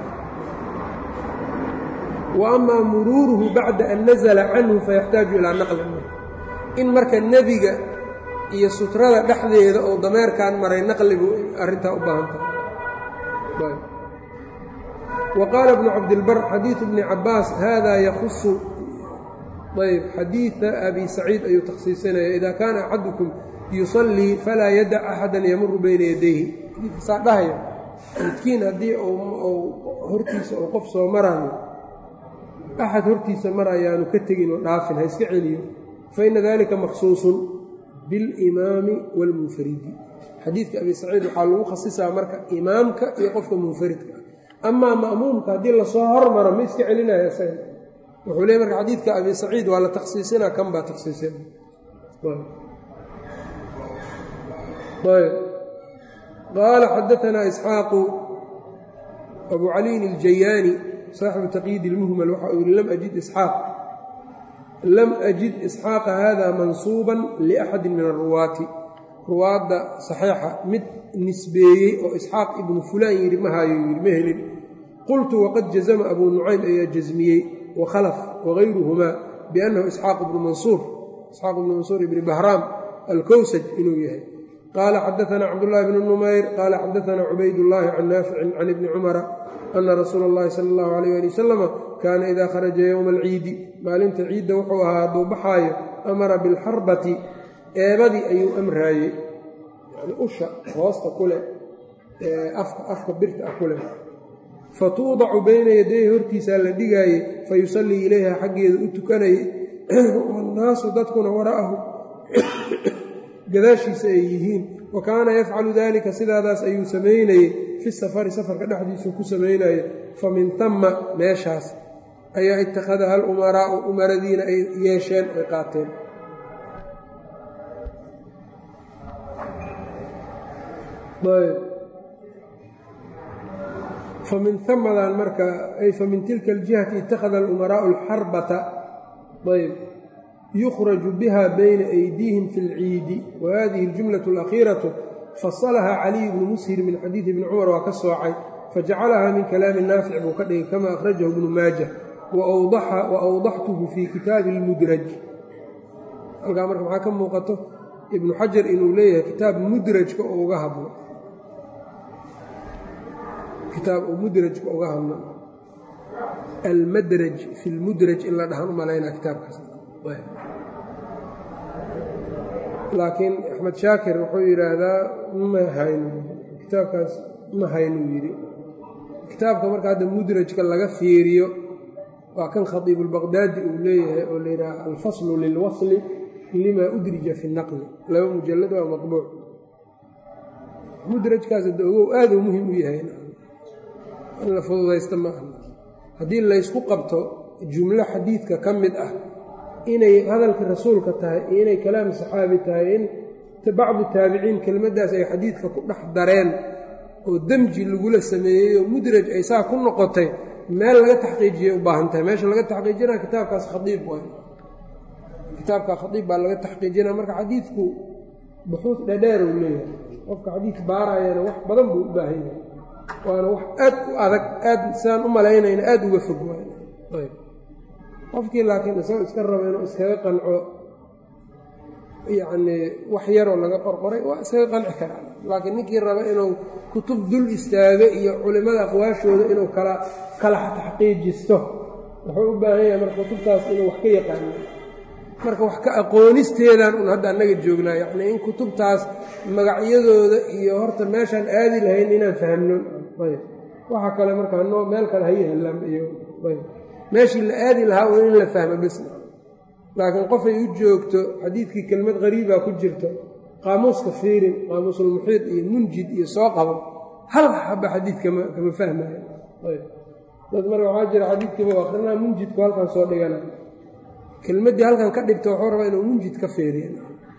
wa amaa muruuruhu bacda an nazala canhu fayaxtaaju ilaa naqlin in marka nebiga iyo sutrada dhexdeeda oo dameerkan maray naqligu arrintaa u baahan tahay wa qaala bnu cabdilbar xadiidu bni cabaas hada yakusu ayb xadiida abi saciid ayuu takhsiisinaya ida kaana axadukum yusallii falaa yadac axadan yamuru bayna yadayhi saa dhahaya midkiin haddii hortiisa uu qof soo maraayo axad hortiisa mar ayaanu ka tegin oo dhaafin ha iska celiyo faina dalika makhsuusun bilimaami wاlmunfaridi xadiidka abi saciid waxaa lagu khasisaa marka imaamka iyo qofka munfaridka ah amaa ma'muumka haddii lasoo hormaro ma iska celinaya isaga wuxuu leey marka xadiidka abi saciid waa la takhsiisinaa kan baa takhsiisina qaala xadaanaa isxaaqu abu caliyin iljayaani saaxibu taqyiid ilmuhmal waxa uu yihi lam ajid isxaaq lam ajid isxaaqa hada mansuuban liaxadi min aruwaati ruwaadda saxiixa mid nisbeeyey oo isxaaq ibnu fulaan yidhi ma hayo yidhi ma helin qultu waqad jazama abuu nucaym ayaa jasmiyey wakhalaf wagayruhumaa biannahu isxaaq ibnu mansuur isxaaq ibnu mansuur ibni bahraam alkowsaj inuu yahay qaala xadaanaa cabdullaahi bnu numayr qaala xadaanaa cubaydullaahi can naaficin can ibni cumara ana rasuula اllahi sala allahu alayh ali wasalama kaana idaa kharaja yowma alciidi maalinta ciidda wuxuu ahaa hadduu baxaayo amara bilxarbati eebadii ayuu amraayey yani usha hoosta ku leh ee afka afka birta ah ku leh fatuudacu bayna yadayhi hortiisaa la dhigaayey fayusallii ilayha xaggeeda u tukanayay wannaasu dadkuna wara'ahu gadaashiisa ay yihiin wa kaana yafcalu daalika sidaadaas ayuu samaynayey fi safari safarka dhexdiisuu ku samaynayay fa min tamma meeshaas ayaa ittakhadaha alumaraa'u umaradiina ay yeesheen ay qaateen famin amadan marka ay famin tilka aljihati ittakhada alumaraa'u alxarbata ayb yukhraju biha bayna aydiihim fi اlciidi wa hadihi اljumlaة اlakhiiraةu fasalaha caliy bnu mushir min xadiidi ibni cumar waa ka soocay fajacalaha min kalaami naafic buu ka dhigay kama akhrajahu ibnu maaja wa awdaxtuhu fii kitaabi اlmudraj halkaa marka maxaa ka muuqato ibnu xajar inuu leeyahay kitaab mudrajka oo uga hadlo kitaab uu mudrajka uga hadlo almadraj fi lmudraj in la dhahan u malaynaa kitaabkaas laakiin axmed shaakir wuxuu yidhaahdaa ma hayno kitaabkaas ma haynuu yidhi kitaabka marka hadda mudrajka laga fiiriyo waa kan khatiibulbaqdaadi uu leeyahay oo la yidhaaha alfaslu lilwasli limaa udrija fi naqli laba mujallad waa maqbuuc mudrajkaas hadda ogow aaduu muhim u yahay in la fududaysta ma aha haddii laysku qabto jumlo xadiidka ka mid ah inay hadalka rasuulka tahay iyo inay kalaam saxaabi tahay in bacdu taabiciin kelmaddaas ay xadiidka ku dhex dareen oo demji lagula sameeyey oo mudraj ay saa ku noqotay meel laga taxqiijiyay u baahan tahay meesha laga taxqiijinaa kitaabkaas khadiib waay kitaabka khadiib baa laga taxqiijinaa marka xadiidku buxuud dhadheer uu leeyahay qofka xadiid baarayana wax badan buu u baahan yahay waana wax aad u adag aad sidaan u malaynayna aada uga fog waay ayb qofkii laakiin isagoo iska raba inuu iskaga qanco yacnii wax yaroo laga qorqoray waa iskaga qanci karaa laakiin ninkii raba inuu kutub dul istaago iyo culimmada aqwaashooda inuu kala kala taxqiijisto wuxuu u baahan yahay marka kutubtaas inuu wax ka yaqaano marka wax ka aqoonisteedan un hadda annaga joognaa yacnii in kutubtaas magacyadooda iyo horta meeshaan aadi lahayn inaan fahmno ayb waxa kale marka noo meel kale hayahalam iyo ayb meeshii la aadi lahaa un in la fahmo bes laakiin qofay u joogto xadiidkii kelmad qariibaa ku jirto qaamuuska fiirin qaamuusulmuxiid iyo munjid iyo soo qabo hal xaba xadiid kama kama fahmayo ayb dad marka waxaa jira xadiidkiiba akrinaa munjidku halkan soo dhigana kelmaddii halkan ka dhigto wuxuu rabaa inuu munjid ka feeriya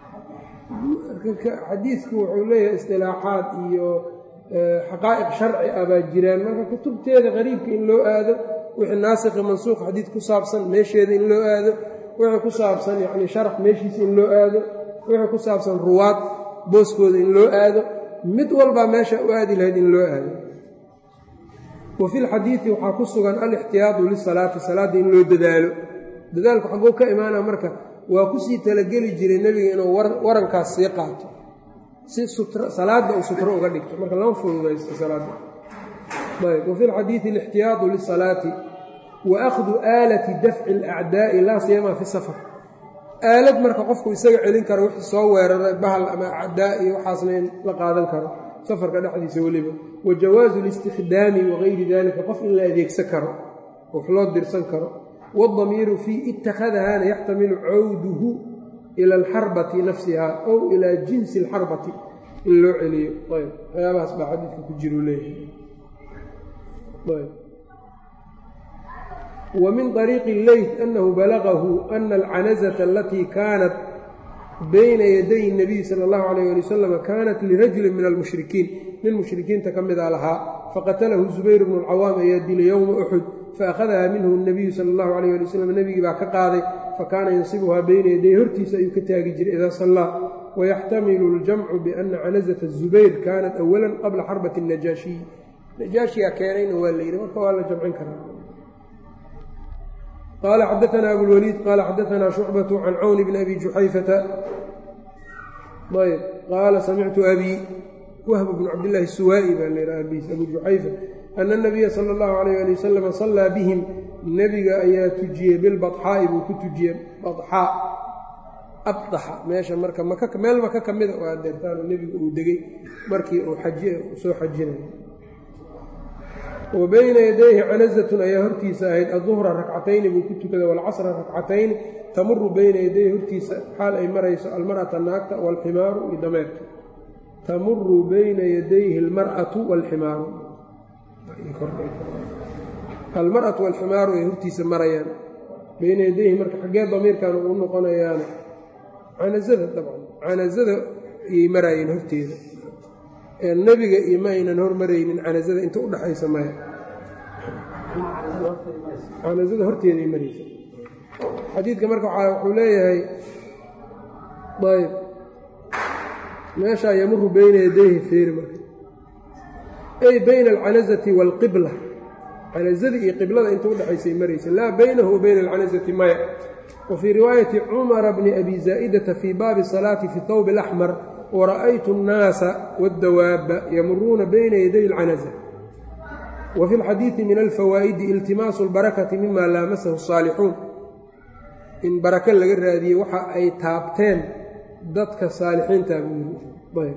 xadiidku wuxuu leeyahay istilaaxaad iyo xaqaa'iq sharci ah baa jiraan marka kutubteeda qariibka in loo aado wixii naasikhi mansuuq xadiid ku saabsan meesheeda in loo aado wixii ku saabsan yacni sharax meeshiisa in loo aado wixii ku saabsan ruwaad booskooda in loo aado mid walbaa meesha u aadi lahayd in loo aado wa fi lxadiidi waxaa ku sugan alixtiyaadu lisalaati salaadda in loo dadaalo dadaalku xagguu ka imaana marka waa kusii talageli jiray nebiga inuu warankaas sii qaato si salaadda uu sutro uga dhigto marka lama fududaysto salaadda ayb wa fi lxadiidi alixtiyaadu lisalaati wa akhdu aalati dafci alacdaa'i laa siyamaa fi safar aalad marka qofku isaga celin karo wixii soo weeraray bahal ama acdaa iyo waxaasna in la qaadan karo safarka dhexdiisa weliba wa jawaazu listikhdaami wagayri dalika qof in la adeegsan karo wax loo dirsan karo waاdamiiru fii ittakhadahaana yaxtamilu cawduhu ila alxarbati nafsiha ow ilaa jinsi alxarbati in loo celiyo ayb waxyaabahaas baa xadiidka ku jiru leeyahay ومن طريق الليث أنه بلغه أن العنزة التي كانت بين يدي النبي صلى الله عليه ولي وسلم كانت لرجل من المشhركين nin مشhrikiinta ka mida lahaa faqatalahu الزubayر بن الcawاam ayaa dilay yowma أxud faأkhadaha minhu النabiyu salى الlahu عalيه alي wsلم nebigii baa ka qaaday fakaana yansibuhaa bayna yaday hortiisa ayuu ka taagi jiray idaa sallaa ويxtamilu الجamcu بأna canaزة الزubayr kanat أwala qabla xarbaة النajaaشhiyi najaashiyaa keenayna waa la yidhi marka waa la jamcin karaa qال xdثna أbوالوليد qال xdثna شhucبة عن cwn بن أbي جuxayفةa ayb qaala samictu أbي whb بن cabdاللahi الsuwaaئي baa l abis abu juxayfa أن النabiya slى الlaه عalيه alي wsلم صلىa bهm nebiga ayaa tujiyey bilbaxaa'i buu ku tujiyey baxaa abdaxa meesha marka meel maka ka mida waa deertaano nebigu uu degey markii uu soo xajinay wa bayna yadayhi canazatun ayaa hortiisa ahayd aduhra rakcatayni buu ku tukaday waalcasra rakcatayni tamuru bayna yadayhi hortiisa xaal ay marayso almar'ata naagta waalximaaru iyo dameerka tamuru bayna yadayhi almar'atu waalximaaru almar'atu waalximaaru ay hortiisa marayaan bayna yadayhi marka xaggee damiirkan uu noqonayaana canazada dabcan canazada ayay maraayeen horteeda nebiga iyo ma aynan hormaraynin canazada inta udhaxaysa maya canazada horteeday maraysa xadiidka marka wuxuu leeyahay ayb meeshaa yamuru bayna yadayhi feeri marka ay bayna alcanazati waalqibla canazada iyo qiblada inta udhexaysay maraysa laa baynahu wa bayna alcanazati maya wa fii riwaayati cumara bni abi zaa'idata fii baabi salaati fi thawb alaxmar wara'aytu الnaasa wاddawaaba yamuruuna bayna yaday اlcanaza wa fi اlxadiidi min alfawaa'idi iltimaasu اlbarakati mima laamasahu الsaalixuun in barako laga raadiyey waxa ay taabteen dadka saalixiinta buu yiri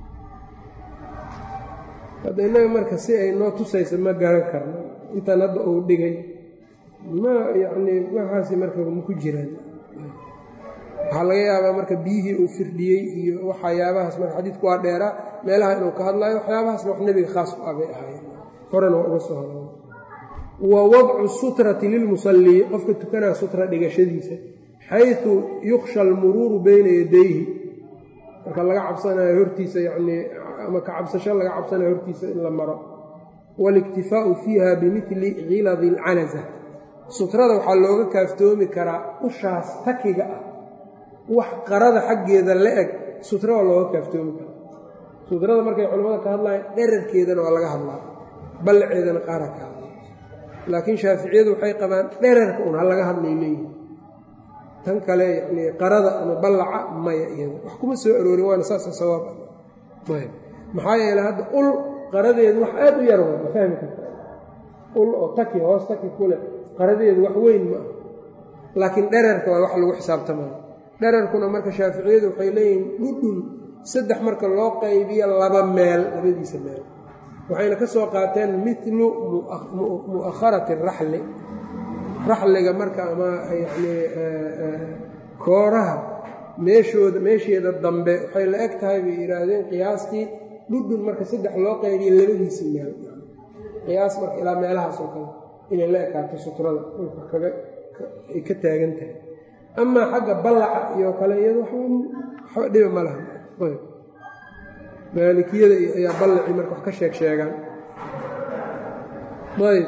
hadda innaga marka si ay noo tusaysa ma garan karno intan hadda uu dhigay ma yacnii waxaasi marka ma ku jiraan waxaa laga yaabaa marka biyihii uu firdhiyey iyo waxyaabahaas marka xadiidku waa dheeraa meelaha inuu ka hadlayo waxyaabahaasna wax nebiga khaas u ah bay ahaayeen horena waa uga soo hadla wa wadcu sutrati lilmusallii qofka tukanaa sutra dhigashadiisa xayثu yukhsha almuruuru bayna yadayhi marka laga cabsanayo hortiisa yanii ama ka cabsasho laga cabsanayo hortiisa in la maro waاliktifaau fiiha bimili khiladi اlcanaza sutrada waxaa looga kaaftoomi karaa ushaas takiga ah wax qarada xaggeeda la eg sutra waa looga kaaftoomi karaa sutrada markay culimmada ka hadlayan dherarkeedana waa laga hadlaa ballaceedana qaara ka hadla laakiin shaaficiyadu waxay qabaan dherarka un ha laga hadlay leeyihi tan kale yani qarada ama ballaca maya iyada wax kuma soo aroorin waana saasa sawaab ayb maxaa yeele hadda ul qaradeedu wax aad u yar wa ma fahmi karta ul oo taki hoos taki kule qaradeedu wax weyn ma ah laakiin dherarka waa wax lagu xisaabtamaya dherarkuna marka shaaficiyadu waxay leeyihiin dhudhun saddex marka loo qaybiyo laba meel labadiisa meel waxayna ka soo qaateen milu mu'akharati raxli raxliga marka ama yani kooraha meeshooda meesheeda dambe waxay la eg tahay bay yidhaahdeen qiyaastii dhudhun marka saddex loo qaybiyo labadiisa meel qiyaas marka ilaa meelahaas oo kale inay la ekaato sutrada dhulka kaga ay ka taagan tahay amaa xagga ballaca iyo kale iyado waxba dhiba ma laha maalikiyada ayaa ballacii marka wax ka sheeg sheegaan ayb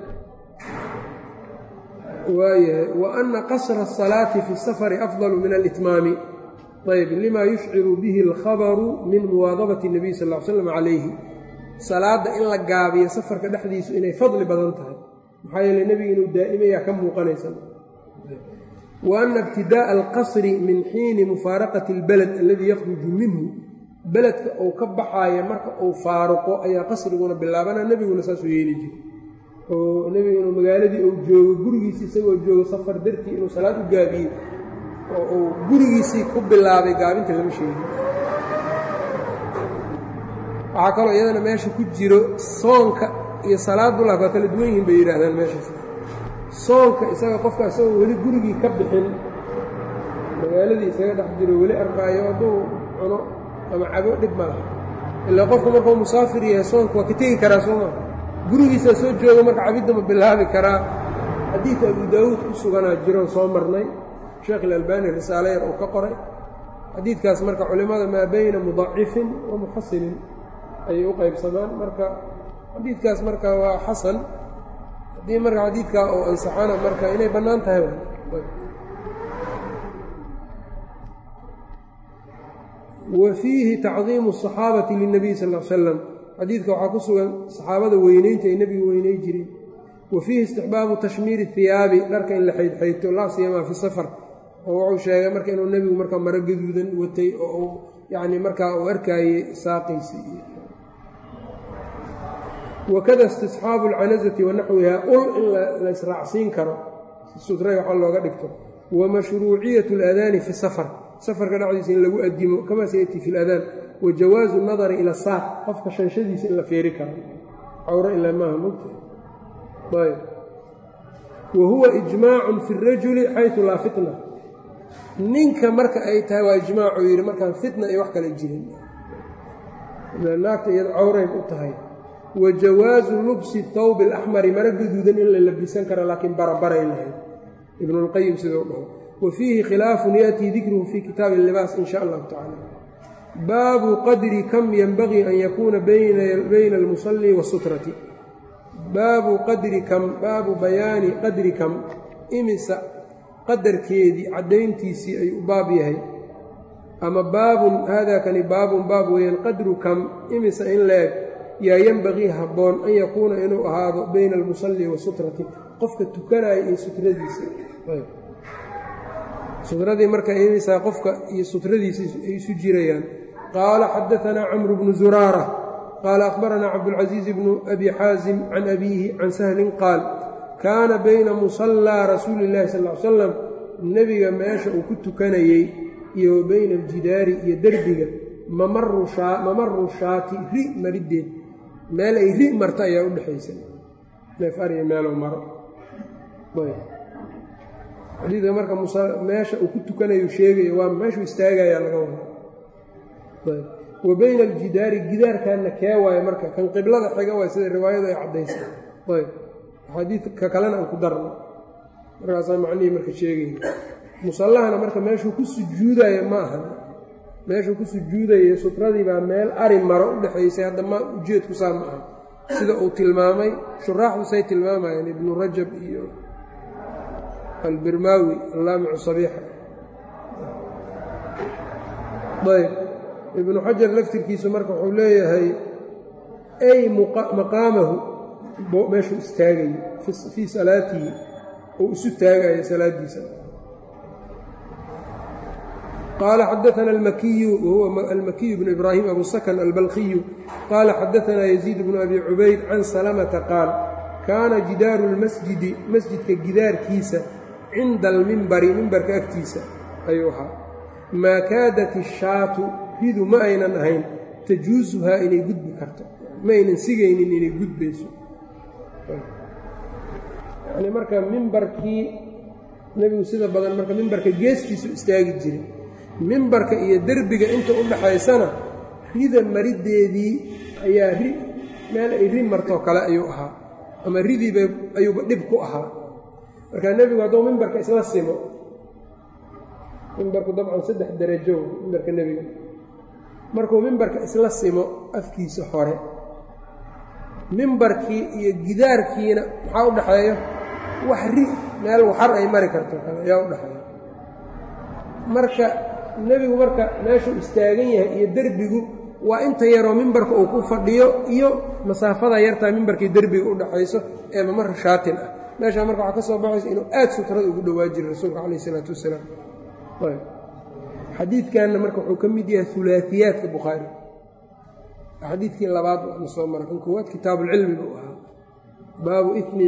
waayahay wa ana qasra الsalaati fi الsafari afضalu min alitmaami ayb lima yushciru bihi اlkhabaru min muwaadabati الnabiy sal ll ly slam calayhi salaadda in la gaabiyo safarka dhexdiisu inay fadli badan tahay maxaa yeele nebiga inuu daa'imayaa ka muuqanaysa wa ana ibtidaaءa alqasri min xiini mufaaraqati اlbaled aladii yakhruju minhu beledka uu ka baxaaya marka uu faaruqo ayaa qasriguna bilaabana nebiguna saasuu yeeli jiray oo nebigu inuu magaaladii uu joogo gurigiisi isagoo joogo safar dartii inuu salaad u gaabiyo oo uu gurigiisii ku bilaabay gaabinta lama sheegin waxaa kaloo iyadana meesha ku jiro soonka iyo salaadullah waa kala duwan yihiin bay yidhaahdaan meeshaas soonka isaga qofka isagoo weli gurigii ka bixin magaaladii isaga dhex jiro weli arkaayo hadduu cuno ama cabo dhib ma laha ilaa qofku markuu musaafir yahay soonka waa ka tegi karaa sooma gurigiisaa soo jooga marka cabidda ma bilaabi karaa xadiidka abu daawuud ku suganaa jiroon soo marnay sheekh ilalbani risaale yar uu ka qoray xadiidkaas marka culimmada maa bayna mudacifin wa muxasinin ayay u qaybsamaan marka xadiidkaas marka waa xasan haddii marka xadiidkaa oo ansaxana marka inay bannaan tahay wa fiihi tacdiimu الصaxaabati lلnabiy sal ا l slam xadiidka waxaa ku sugan saxaabada weyneynta ay nebiga weyney jireen wa fiihi istixbaabu tashmiiri hiyaabi dharka in la xaydxaydto laa siyamaa fi safar oo wuxuu sheegay marka inuu nebigu marka maro gaduudan watay oo uu yacni markaa uu arkaayey saaqiisi wakada istisxaabu alcanasati wa naxwiha ul in la israacsiin karo sutray waxaa looga dhigto wa mashruuciyat اladaani fi safar safarka dhexdiisa in lagu adimo kamaa sayati fi اladaan wa jawaazu nadari ila saaq qofka shanshadiisa in la feeri karo cawro ilaa maaha mogta ayb wa huwa ijmaacun fi اrajuli xayثu laa fitna ninka marka ay tahay waa ijmaacuu yidhi markaan fitna iyo wax kale jirin naagta iyado cawray u tahay wa jawaazu lubsi thawbi alaxmari maro gaduudan in la labisan karo laakiin barabaray lahayd ibnulqayim siduu dhaho wa fiihi khilaafun yaatii dikruhu fii kitaabi libaas in sha allahu tacala baabu qadri kam yenbagii an yakuuna bayna almusalli wasutrati baabu qadri kam baabu bayaani qadri kam imisa qadarkeedii caddayntiisii ayuu u baab yahay ama baabun haadaakani baabun baab weeyaan qadru kam imisa in la-eg yaa yenbagii habboon an yakuuna inuu ahaado bayna almusalli wasutrati qofka tukanaya iyo sutradiisa sutradii marka imisaa qofka iyo sutradiisa ay isu jirayaan qaala xadaanaa camru bnu zuraara qaala akhbaranaa cabdulcasiiz bnu abi xaasim can abiihi can sahlin qaal kaana bayna musallaa rasuuli illahi sal ly salam nebiga meesha uu ku tukanayey iyo wa bayna aljidaari iyo derbiga mamaru shaati ri mariddeed meel ay ri marta ayaa u dhexaysa neef ariya meeluu maro xadiidka marka meesha uu ku tukanayo sheegayo waa meeshuu istaagayaa laga wada wa bayna aljidaari gidaarkanna kee waayo marka kan qiblada xiga waay sida riwaayadu ay caddaysa ayb xadiidka kalena aan ku darno markaasaa macnihii marka sheegayna musallahana marka meeshuu ku sujuudayo ma aha meeshuu ku sujuudayo sutradii baa meel ari maro u dhexaysay hadda ma ujeedku saa ma aha sida uu tilmaamay shuraaxdu say tilmaamayeen ibnu rajab iyo albirmaawi allaamicu sabiixa ayb ibnu xajar laftirkiisu marka wuxuu leeyahay ay maqaamahu meeshuu istaagayo fii salaatihi uu isu taagayo salaadiisa qaala xadaana almakiyu wahuwa almakiyu bnu ibraahim abu sakan albalkiyu qaala xadaanaa yaziid bnu abi cubayd can salamata qaal kaana jidaaru lmasjidi masjidka gidaarkiisa cinda almimbari mimbarka agtiisa ayuu ahaa maa kaadat ishaatu ridu ma aynan ahayn tajuusuhaa inay gudbi karto ma aynan sigaynin inay gudbayso yani marka mimbarkii nebigu sida badan marka mimbarka geestiisu istaagi jiray mimbarka iyo derbiga inta u dhaxaysana rida mariddeedii ayaa ri meel ay ri martoo kale ayuu ahaa ama ridiiba ayuuba dhib ku ahaa marka nebigu hadduu mimbarka isla simo mimbarku dabcan saddex darajo mimbarka nebiga markuu mimbarka isla simo afkiisa hore mimbarkii iyo gidaarkiina maxaa u dhexeeya wax ri meel waxar ay mari karto kale ayaa u dhexeeya marka nebigu marka meeshuu istaagan yahay iyo derbigu waa inta yaroo mimbarka uu ku fadhiyo iyo masaafada yartaa mimbarkii derbiga u dhaxayso ee mamar shaatin ah meeshaa marka waxaa ka soo baxaysa inuu aad sutrada ugu dhowaa jiray rasuulka calayh isalaatu wasalaam xadiidkanna marka wuxuu ka mid yahay ulaaiyaadka bukhaari xadiidkii labaad waana soo mara kan koowaad kitaabuulcilmi buu ahaa baabu ifmi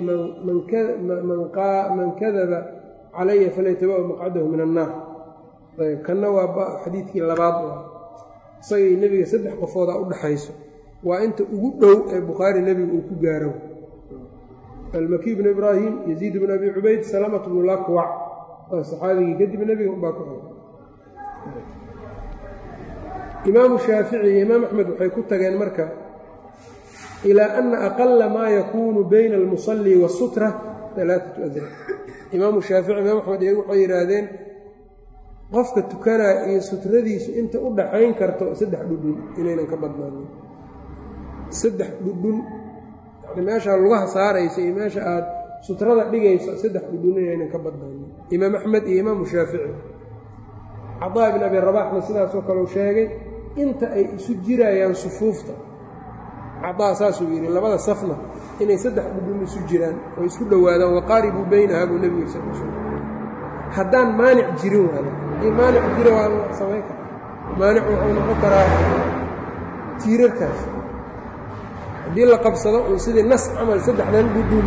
man kadaba calaya falaytabawa maqcadahu min annaar ayb kanna waa xadiidkii labaad u ah isagay nebiga saddex qofooda u dhaxayso waa inta ugu dhow ee bukhaari nebiga uu ku gaaro almakiy bnu ibraahim yaziid bnu abi cubayd salamat bnu lakwac waa saxaabigii kadib nebiga unbaa ku xigay imaamu shaafici iyo imaam axmed waxay ku tageen marka ilaa ana aqala maa yakuunu bayna almusalli waasutra alaaatu adra imaamu shaafici imaam axmed iyagu waxay yidhaahdeen qofka tukanaa iyo sutradiisu inta u dhaxayn karto saddex dhudhun inaynan ka badnaanin saddex dhudhun yani meeshaa lugaha saaraysa iyo meesha aad sutrada dhigayso saddex dhudhun inaynan ka badnaanin imaam axmed iyo imaamu shaafici cadaa ibn abi rabaxna sidaasoo kaleu sheegay inta ay isu jirayaan sufuufta cadaa saasuu yidhi labada safna inay saddex dhudhun isu jiraan oo isku dhowaadaan waqaaribuu baynaha buu nebiga sal sl haddaan maanic jirin waada haddii maanic jira waa la samayn kara maanic wuxuu noqon karaa tiirarkaas haddii la qabsado un sidii nas camal saddexdan dhudhun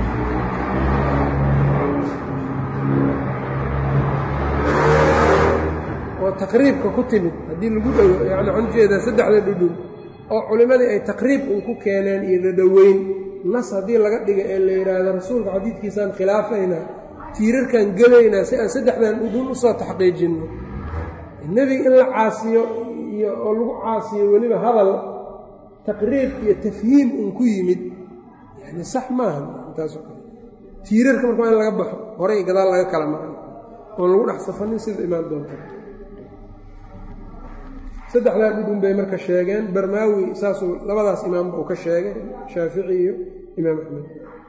oo taqriibka ku timid haddii lagu dhowo yani waxaan ujeedaa saddexda dhudhun oo culimmadii ay taqriib un ku keeneen iyo dhadhoweyn nas haddii laga dhiga ee la yidhaahdo rasuulka xadiidkiisaan khilaafaynaa tiirarkaan gelaynaa si aan saddexdan dhudhun usoo taxqiijinno nebiga in la caasiyo iyo oo lagu caasiyo weliba hadal taqriib iyo tafhiim un ku yimid yani sax maaha intaasoo kale tiirarka marka waa in laga baxo horey gadaal laga kala maray oon lagu dhex safanin sida imaan doonta saddexdaa dhudhun bay marka sheegeen barmaawi saasuu labadaas imaamba uu ka sheegay shaafici iyo imaam axmed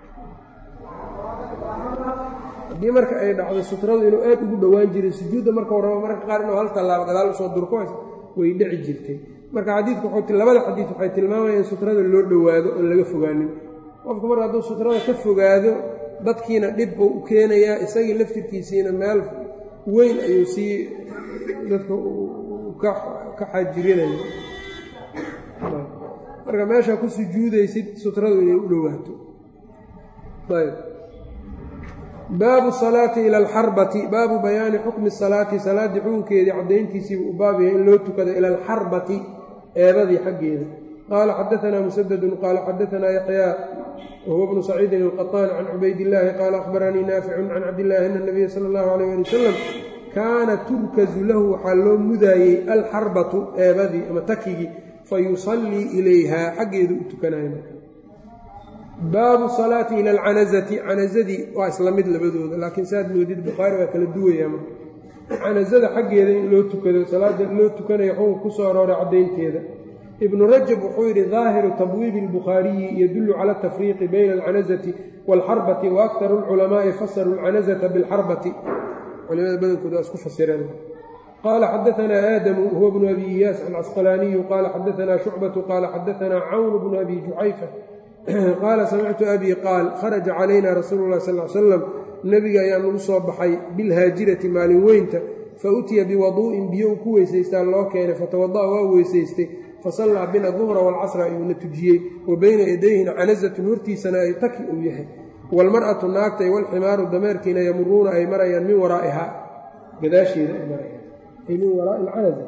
haddii marka ay dhacdo sutradu inuu aad ugu dhowaan jiray sujuudda markau rabo marka qaar inuu hal tallaabo gadaal usoo durko way dhici jirtay marka xadiidku labada xadiid waxay tilmaamayaan in sutrada loo dhowaado oon laga fogaanin qofku mar hadduu sutrada ka fogaado dadkiina dhib buu u keenayaa isagii laftirkiisiina meel weyn ayuu sii dadka ka xaajirinaya marka meeshaa ku sujuudaysid sutradu inay u dhowaato ayb baabu salaati ila alxarbati baabu bayaani xukmi salaati salaaddii xukunkeedii caddayntiisiibuu u baab yahay in loo tukado ila alxarbati eebadii xaggeeda qaala xadaanaa musadadun qaala xadaanaa yaxyaa wahuwa bnu saciidin alqaطaan can cubaydillaahi qaala akhbaranii naaficun can cabdillaahi ana nabiya sala allahu alayh ali wasalam kaana turkazu lahu waxaa loo mudaayey alxarbatu eebadii ama takigii fayusallii ilayha xaggeedu u tukanayo baabu salaati ila alcanazati canazadii waa isla mid labadooda laakiin saad moodid bukhaari waa kala duwayaa marka canazada xaggeeda in loo tukado salaada loo tukanayo xukunka ku soo arooray caddaynteeda ibnu rajab wuxuu yidhi daahiru tabwiibi albukhaariyi yadullu cala atafriiqi bayna alcanazati waalxarbati wa aktaru alculamaa'i fasaruu alcanazata bilxarbati culimada badankooda waa isku fasireen qaala xadaanaa aadamu huwa bnu abi iyaas alcasqalaaniyu qaala xadaanaa shucbatu qaala xadaanaa cawn bnu abi juxayfa qaala samictu abii qaal kharaja calayna rasuulu llahi sal l salam nebiga ayaa nagu soo baxay bilhaajirati maalin weynta fa utiya biwaduu'in biyo uu ku weysaystaa loo keenay fatawada'a waa weysaystay fasallaa bina duhra waalcasra ayuuna tujiyey wa bayna yadayhina canazatun hortiisana ay taki uu yahay waalmar'atu naagtay walximaaru dameerkiina yamuruuna ay marayaan min waraa'ihaa gadaasheeda ay marayaan ay min waraa'i alcanaza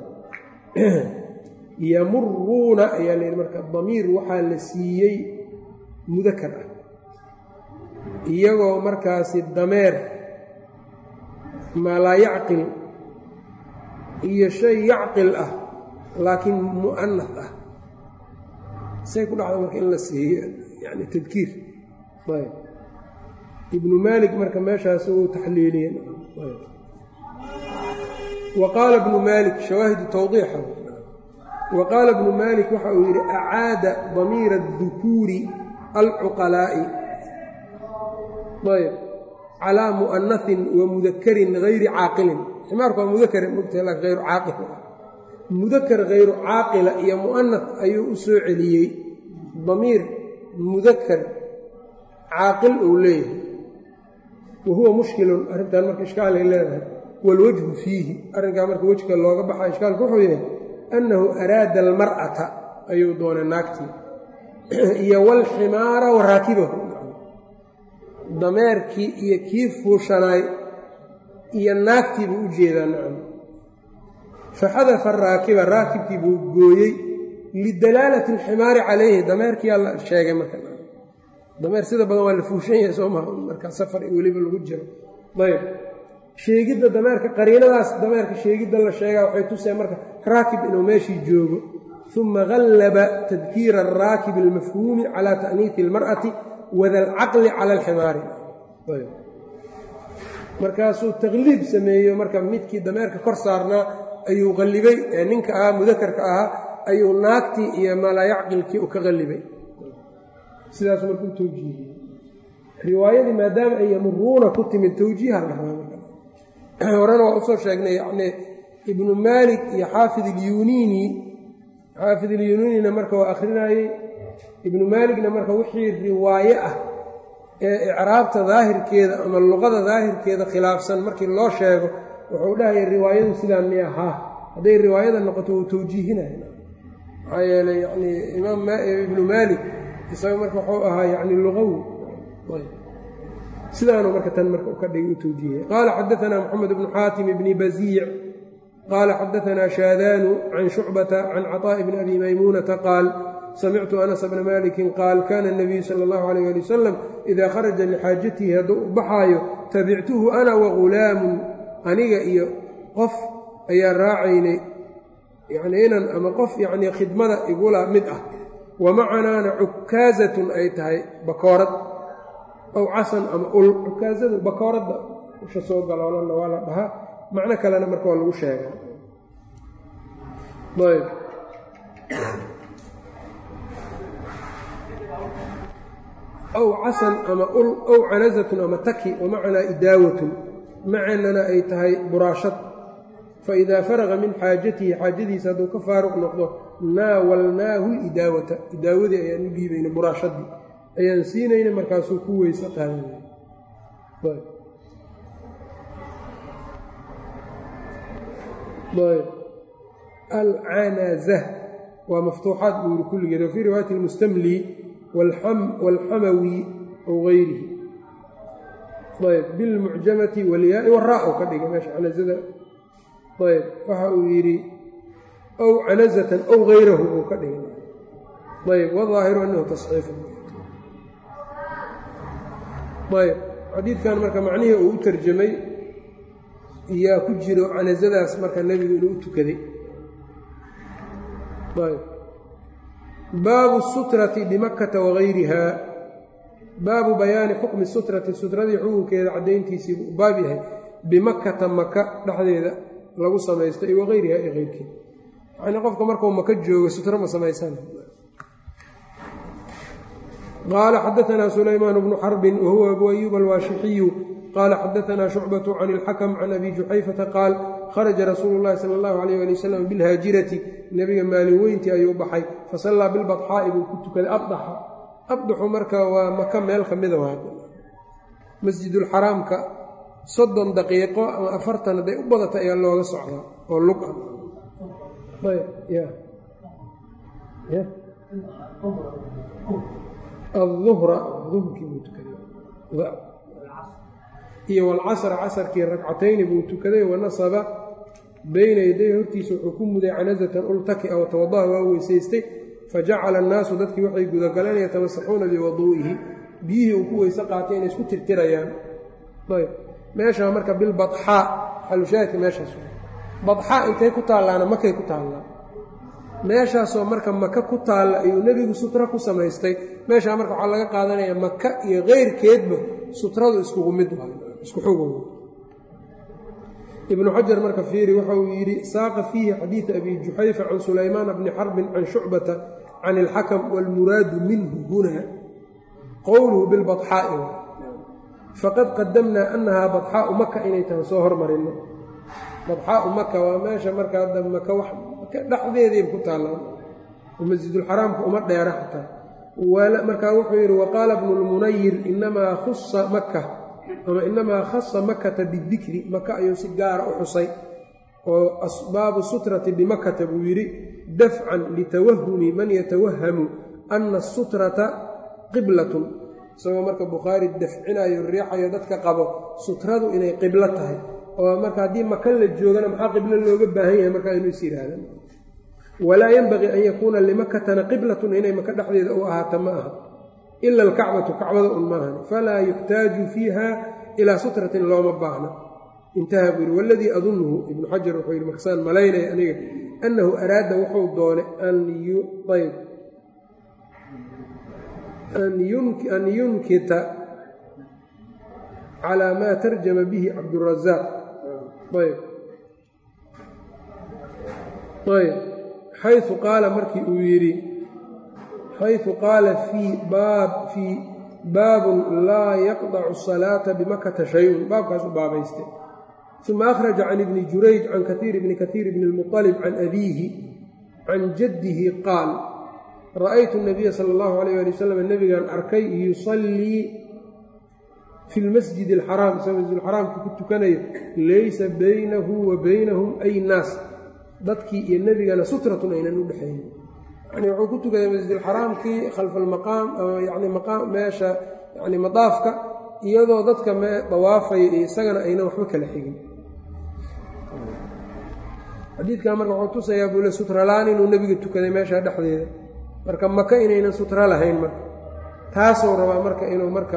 yamuruuna ayaa layidhi marka damiir waxaa la siiyey mudakar ah iyagoo markaasi dameer maa laa yacqil iyo shay yacqil ah laakiin mu'anaf ah say ku dhacda marka in la siiyo yani tadkiir ayb ibnu maalik marka meeshaas uu taxliiliyey wa qaala ibnu maalik shawaahidu tawdiixa wa qaala ibnu maalik waxa uu yidhi acaada damiira adukuuri alcuqalaa'i ayb calaa mu'anahin wa mudakarin hayri caaqilin ximaarku waa mudakar mogtahay laakin hayru caaqil mudakar hayru caaqila iyo mu'anaf ayuu u soo celiyey damiir mudakar caaqil uu leeyahay wa huwa mushkilun arrintan marka ishkaalay leedahay waalwajhu fiihi arrinkaa marka wejka looga baxa ishkaalku wuxuu yahay annahu araada almar'ata ayuu doonay naagtii iyo walximaara wa raakibahu dameerkii iyo kii fuushanaay iyo naagtii buu u jeedaa nacam faxadafa araakiba raakibkii buu gooyey lidalaalati alximaari calayhi dameerkiyaa la sheegay marka dameer sida badan waa la fuushan yahay soo maha markaa safar weliba lagu jiro ayb sheegidda dameerka qariinadaas dameerka sheegidda la sheegaa waxay tuseen marka raakib inuu meeshii joogo uma gallaba tadkiira araakibi almafhuumi calaa ta'niisi almar'ati wada alcaqli cala alximaari markaasuu taqliib sameeyo marka midkii dameerka kor saarnaa ayuu qallibay ee ninka ahaa mudakarka ahaa ayuu naagtii iyo malaayacqilkii u ka qallibay sidaasuu marka u tawjiihiyey riwaayadii maadaama ay yamuruuna ku timid tawjiiha la rabaa horena waa usoo sheegnay yacnii ibnu maalik iyo xaafid ilyuniini xaafid ilyuniinina marka waa akhrinayey ibnu maaligna marka wixii riwaaye ah ee icraabta daahirkeeda ama luqada daahirkeeda khilaafsan markii loo sheego wuxuu dhahaya riwaayadu sidaan mi ahaa hadday riwaayada noqoto wuu tawjiihinaya maxaa yeeley yanii imaam ibnu maalik isaga marka wuxuu ahaa yani luqawi sidaanu marka tan marka ka dhigay u tawjiihiyay qaala xadaanaa moxamed bnu xaatim bni baziic qaala xadaanaa shaadaanu can shucbata can caطaa'i bni abi maymuunata qaal samictu anas bna malikin qaal kana اnabiyu sala اllahu alayh ali wasalam idaa kharaja lixaajatihi hadduu u baxaayo tabictuhu ana wagulaamun aniga iyo qof ayaa raacaynay yanii inan ama qof yanii khidmada igula mid ah wa macanaana cukaazatun ay tahay bakoorad aw casan ama ul cukaazadu bakooradda usha soo galoolanna waa la dhahaa macno kalena marka waa lagu sheega ayb aw casan ama ul ow canazatun ama taki wamacanaa idaawatun macanana ay tahay buraashad faidaa faraqa min xaajatihi xaajadiisa hadduu ka faaruq noqdo naawalnaahu lidaawata idaawadii ayaan u dhiibayna buraashadii ayaan siinayna markaasuu ku weyse qaadanay alcanaza waa maftuuxaad buu yiri kulligeed wa fii riwaayati lmustamli wاlxamawi aw gayrihi ayb bilmucjamati wاlyaai waraa u ka dhigay meesha canazada ayb waxa uu yidhi aw canazatan aw gayrahu uu ka dhigay ayb wadaahiru anahu tasxiifu ayb xadiidkan marka macnihii uu u tarjamay yaa ku jiro canasadaas marka nebigu inuu u tukaday ayb baabu sutrati bimakkata wagayriha baabu bayaani xukmi sutrati sutradii xukunkeeda caddayntiisii buu baab yahay bimakkata maka dhexdeeda lagu samaysto iyo wagayriha iyo keyrkeed yacnii qofka markuu maka joogo sutro ma samaysan qaala xadaanaa sulaymaan bnu xarbin wahuwa abu ayuub alwaashixiyu qaala xadaanaa shucbatu can ilxakm can abi juxayfata qaal kharaja rasuulu llahi sala allahu alayh ali wasalam bilhaajirati nebiga maalin weyntii ayuu baxay fasallaa bilbadxaa'i buu ku tukaday abdaxa abdaxu marka waa maka meel ka mida waa masjidulxaraamka soddon daqiiqo ama afartan hadday u badata ayaa looga socdaa oo lug ah ayb ya ya aلظuhra duhurkii buu tukaday iyo wاlcasra casarkii ragcatayni buu tukaday wanasaba bayna yaday hortiisa wuxuu ku muday canazatan ultakia watawadaha waa weysaystay fajacala annaasu dadkii waxay gudagaleen yatamasaxuuna biwaduu'ihi biyihii uu ku weyse qaatay inay isku tirtirayaan ayb meeshaa marka bilbaxaa xalushaahidka meeshaas badxaa intay ku taallaana makay ku taallaa meeshaasoo marka maka ku taalla ayuu nebigu sutra ku samaystay meeshaa marka waxaa laga qaadanayaa maka iyo keyrkeedba sutradu iskugu mid isku xugun ibnu xajar marka fiiri waxa uu yidhi saaqa fiihi xadiida abi juxayfa can sulaymaana bni xarbin can shucbata can ilxakam waalmuraadu minhu huna qowluhu bilbaxaa'i faqad qadamnaa annahaa badxaau maka inay tahay soo hormarino badxaau maka waa meesha marka hadda maka wax dhexdeediiba ku taallaan oo masjidulxaraamka uma dheera xataa markaa wuxuu yidhi waqaala bnu lmunayir inamaa khusa maka ama inamaa khasa makata bidikri maka ayuu si gaara u xusay oo asbaabu sutrati bimakata buu yidhi dafcan litawahumi man yatawahamu ana asutrata qiblatun isagoo marka bukhaari dafcinayo riixayo dadka qabo sutradu inay qiblo tahay oo marka haddii maka la joogana maxaa qiblo looga baahan yahay markaa inuu is yidhaahda walaa yenbagii an yakuuna limakatana qiblatun inay maka dhexdeeda u ahaata ma aha ila alkacbatu kacbada un maahan falaa yuxtaaju fiiha ilaa sutratin looma baahna intaha buu yidhi waladii adunnuhu ibnu xajar wuxuu yidhi markasaan malaynaya aniga annahu araada wuxuu doonay an ayb an yunkita calaa maa tarjama bihi cabdurazaaq ayb ayb xayu qaala markii uu yidhi xayثu qaala fii baab fii baabun laa yaqdacu الsalaata bimakata shayun baabkaasu baabaystay uma akhraja can ibni jurayj can kaiir bni kaiir bni اlmuطalib can abiihi can jaddihi qaal ra'aytu الnabiya salى اllahu alayh ali wasalam nebigan arkay yusallii fi lmasjid اlxaraam isagoo masjidulxaraamka ku tukanayo laysa baynahu wa baynahum ay naas dadkii iyo nebigana sutratun aynan u dhexaynin yani wuxuu ku tukaday masjidulxaraamkii khalfa almaqaam yani maqaam meesha yani madaafka iyadoo dadka mee dawaafaya iyo isagana aynan waxba kala xigin xadiidkan marka wuxuu tusayaa buule sutralaan inuu nebiga tukaday meesha dhexdeeda marka maka inaynan sutra lahayn marka taasuu rabaa marka inuu marka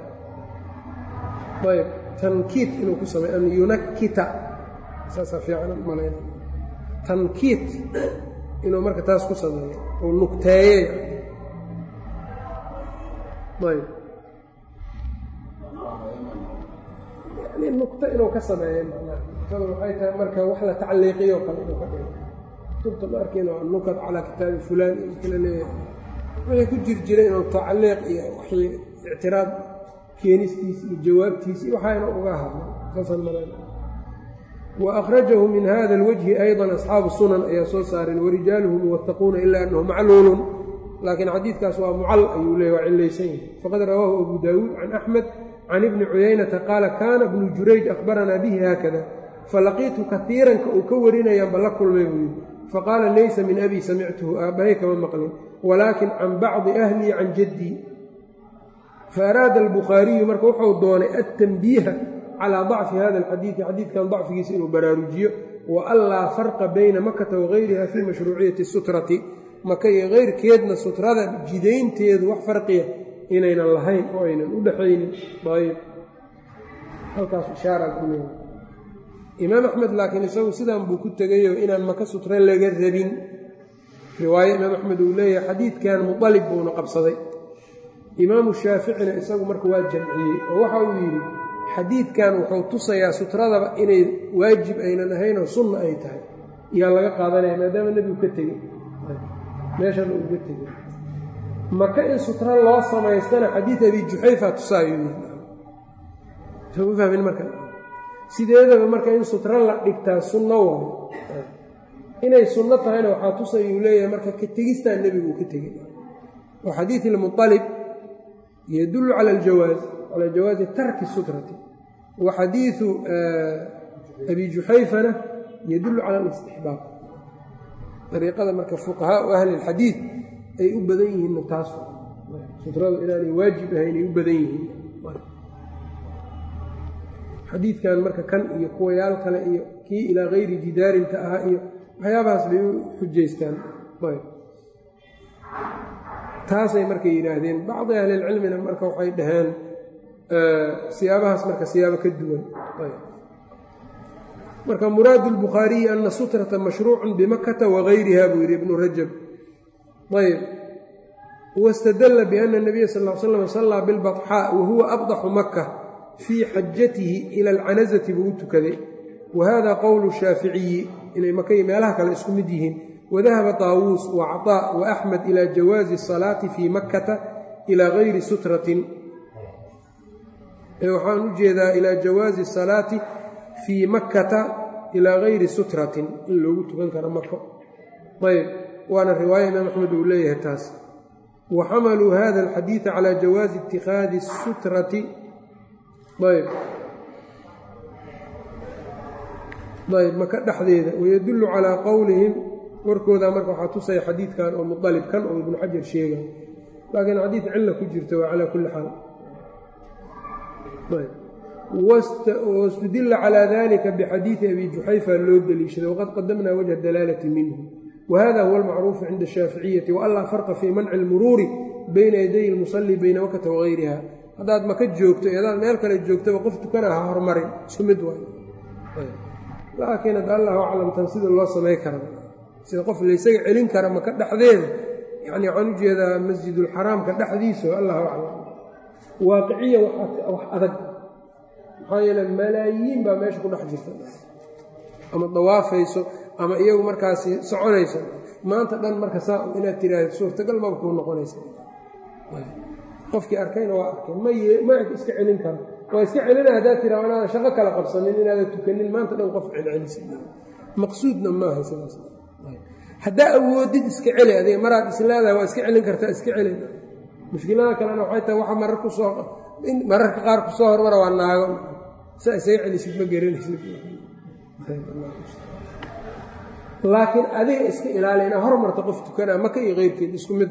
ayb tankiit inuu ku sameey an yunakita saasaa fiican malayna tankiit inuu marka taas ku sameeyo uu nugteeye ayb yani nugto inuu ka sameeyo nugtada waxay tahay marka wax la tacliiqiyo kale inuu ka dhigo kutubta ma arkin waa nukat calaa kitaabi fulaan iyo kala leeyahay wixii ku jir jira inuu tacliiq iyo wixii ictiraad keenistiis iyo jawaabtiis iyo waxayna uga hadla saasaan malayna وأkرaجه min hada الوجه أيضا أصxaabu sunan ayaa soo saareen warijaaluhu muwaثaquuna ila أnhu macluul laakiin xadiidkaas waa mucal ayuu leey waa cilaysan yahay faqad rawaahu أbu dawuud can أxmed can ibni cuyaynata qaala kana bnu jurayj أkhbaranaa bihi haakada falaqiitu kahiiranka uu ka warinayaanba la kulmay buu yidhi faqaala laysa min abi samictuhu aabbahay kama maqlin walaakin can bacضi أhlii can jaddii faaraada الbukhaariyu marka wuxuu doonay aلtanbiiha calى ضacfi hada اlxadiidi xadiidkan dacfigiisa inuu baraarujiyo wa an laa farqa bayna makata wagayriha fii mashruuciyati sutrati maka iyo keyrkeedna sutrada jidaynteedu wax farqiya inaynan lahayn oo aynan u dhexaynin ayb halkaas ishaaraa ku leeya imaam axmed laakiin isagu sidan buu ku tegayoo inaan maka sutre laga rabin riwaaye imaam axmed uu leeyahay xadiidkan muqalib buuna qabsaday imaamu shaaficina isagu marka waa jamciyey oo waxa uu yidhi xadiidkan wuxuu tusayaa sutradaba inay waajib aynan ahayn oo sunna ay tahay iyaa laga qaadanaya maadaama nebigu ka tegey meeshana uu ka tegey maka in sutra loo samaystana xadiid abi juxayfa tusaayuu yii fahmin marka sideedaba marka in sutra la dhigtaa sunno waayo inay sunno tahayna waxaa tusay uu leeyahay marka ka tegistaa nebigu uu ka tegey oo xadiid ilmualib yadullu cala aljawaaz calaa jawaazi tarki sutrati wa xadiidu abi juxayfana yadullu cala alistixbaab dariiqada marka fuqahaau ahli lxadiid ay u badan yihiinna taas sutradu inaanay waajib ahayn ay u badan yihiin xadiidkan marka kan iyo kuwayaal kale iyo kii ilaa kayri jidaarinka ahaa iyo waxyaabahaas bay u xujaystaan taasay marka yidhaahdeen bacdi ahlilcilmina marka waxay dhaheen siyaabahaas marka siyaabo ka duwan marka muraadu lbukhaariyi ana sutrata mashruucun bimakata wagayriha buu yidhi ibnu rajab ayb wاstadla bأna الnabiya sal ا slam salaa biاlbaطxaa wahuwa abdaxu maka fii xajatihi ila alcanazati buu u tukaday wahada qowlu shaaficiyi inay makay meelaha kale isku mid yihiin wadahaba طaawuus وacطاء وaxmed ilى jawaazi الصalaati fii makata ilى gayri sutratin waxaan u jeedaa ilaa jawaazi الsalaati fii makkata ilaa gayri sutratin in loogu tukan karo mako ayb waana riwaaya imaam axmed uu leeyahay taas wa xamaluu hada alxadiida calى jawaazi itikaadi sutrati ayb ayb maka dhexdeeda wayadullu calaa qowlihim warkooda marka waxaa tusaya xadiidkan oo mualib kan oo ibnu xajar sheega laakiin xadiid cilla ku jirta waa calaa kulli xaal wاstudila calى dalika bxadiiثi abi juxayfa loo deliishaday waqad qadamna wجه dalaalati minhu whada huwa اlmacruufu cinda الshaaficiyati waanlaa farqa fii manci اlmuruuri bayna yaday اlmusali bayna makata wagayriha haddaad maka joogto adaad meel kale joogtaba qof tukana ha hormarin isku mid waay laakiin ad allahu aclam tan sida loo samay kara sida qof laysaga celin kara maka dhexdeeda yani waxaan ujeedaa masjidulxaraamka dhexdiisa allahu aclam waaqiciya wax adag maxaa yeele malaayiin baa meesha ku dhex jirta ama dawaafayso ama iyagu markaasi soconayso maanta dhan marka saa inaad tiraahdo suurtagal maba kuu noqonaysa qofkii arkayna waa arkay ma iska celin karo waa iska celina haddaad tiraa inaadan shaqo kala qabsanin inaadan tukanin maanta dhan qof celcelisa maqsuudna maaha sidaas haddaa awoodid iska celi adiga maraad isleedahay waa iska celin kartaa iska celin mushkilada kalena waxay tahay waxa marar kusoo mararka qaar kusoo hormara waa naago saa isaga celisid ma garanaysid laakiin adiga iska ilaali inaa hormarta qof tukanaa maka iyo keyrkeed isku mid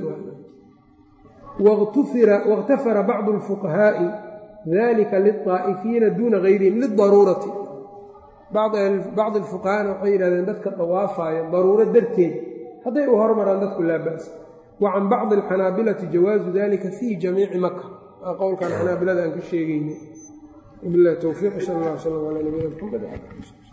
wاktafara bacdu اlfuqahaaءi dalika liلطaa'ifiina duuna gayrihim lidaruurati bacdi اlfuqahaana waxay yidhahdeen dadka dawaafayo daruuro darteed hadday u hormaraan dadku laa ba'sa wa can bacdi اlxanaabilati jawaazu dalika fii jamiici maka waa qowlkan xanaabilada aan ka sheegayna bilahi towfiiq sal اllah slm alى nabiyina mxamed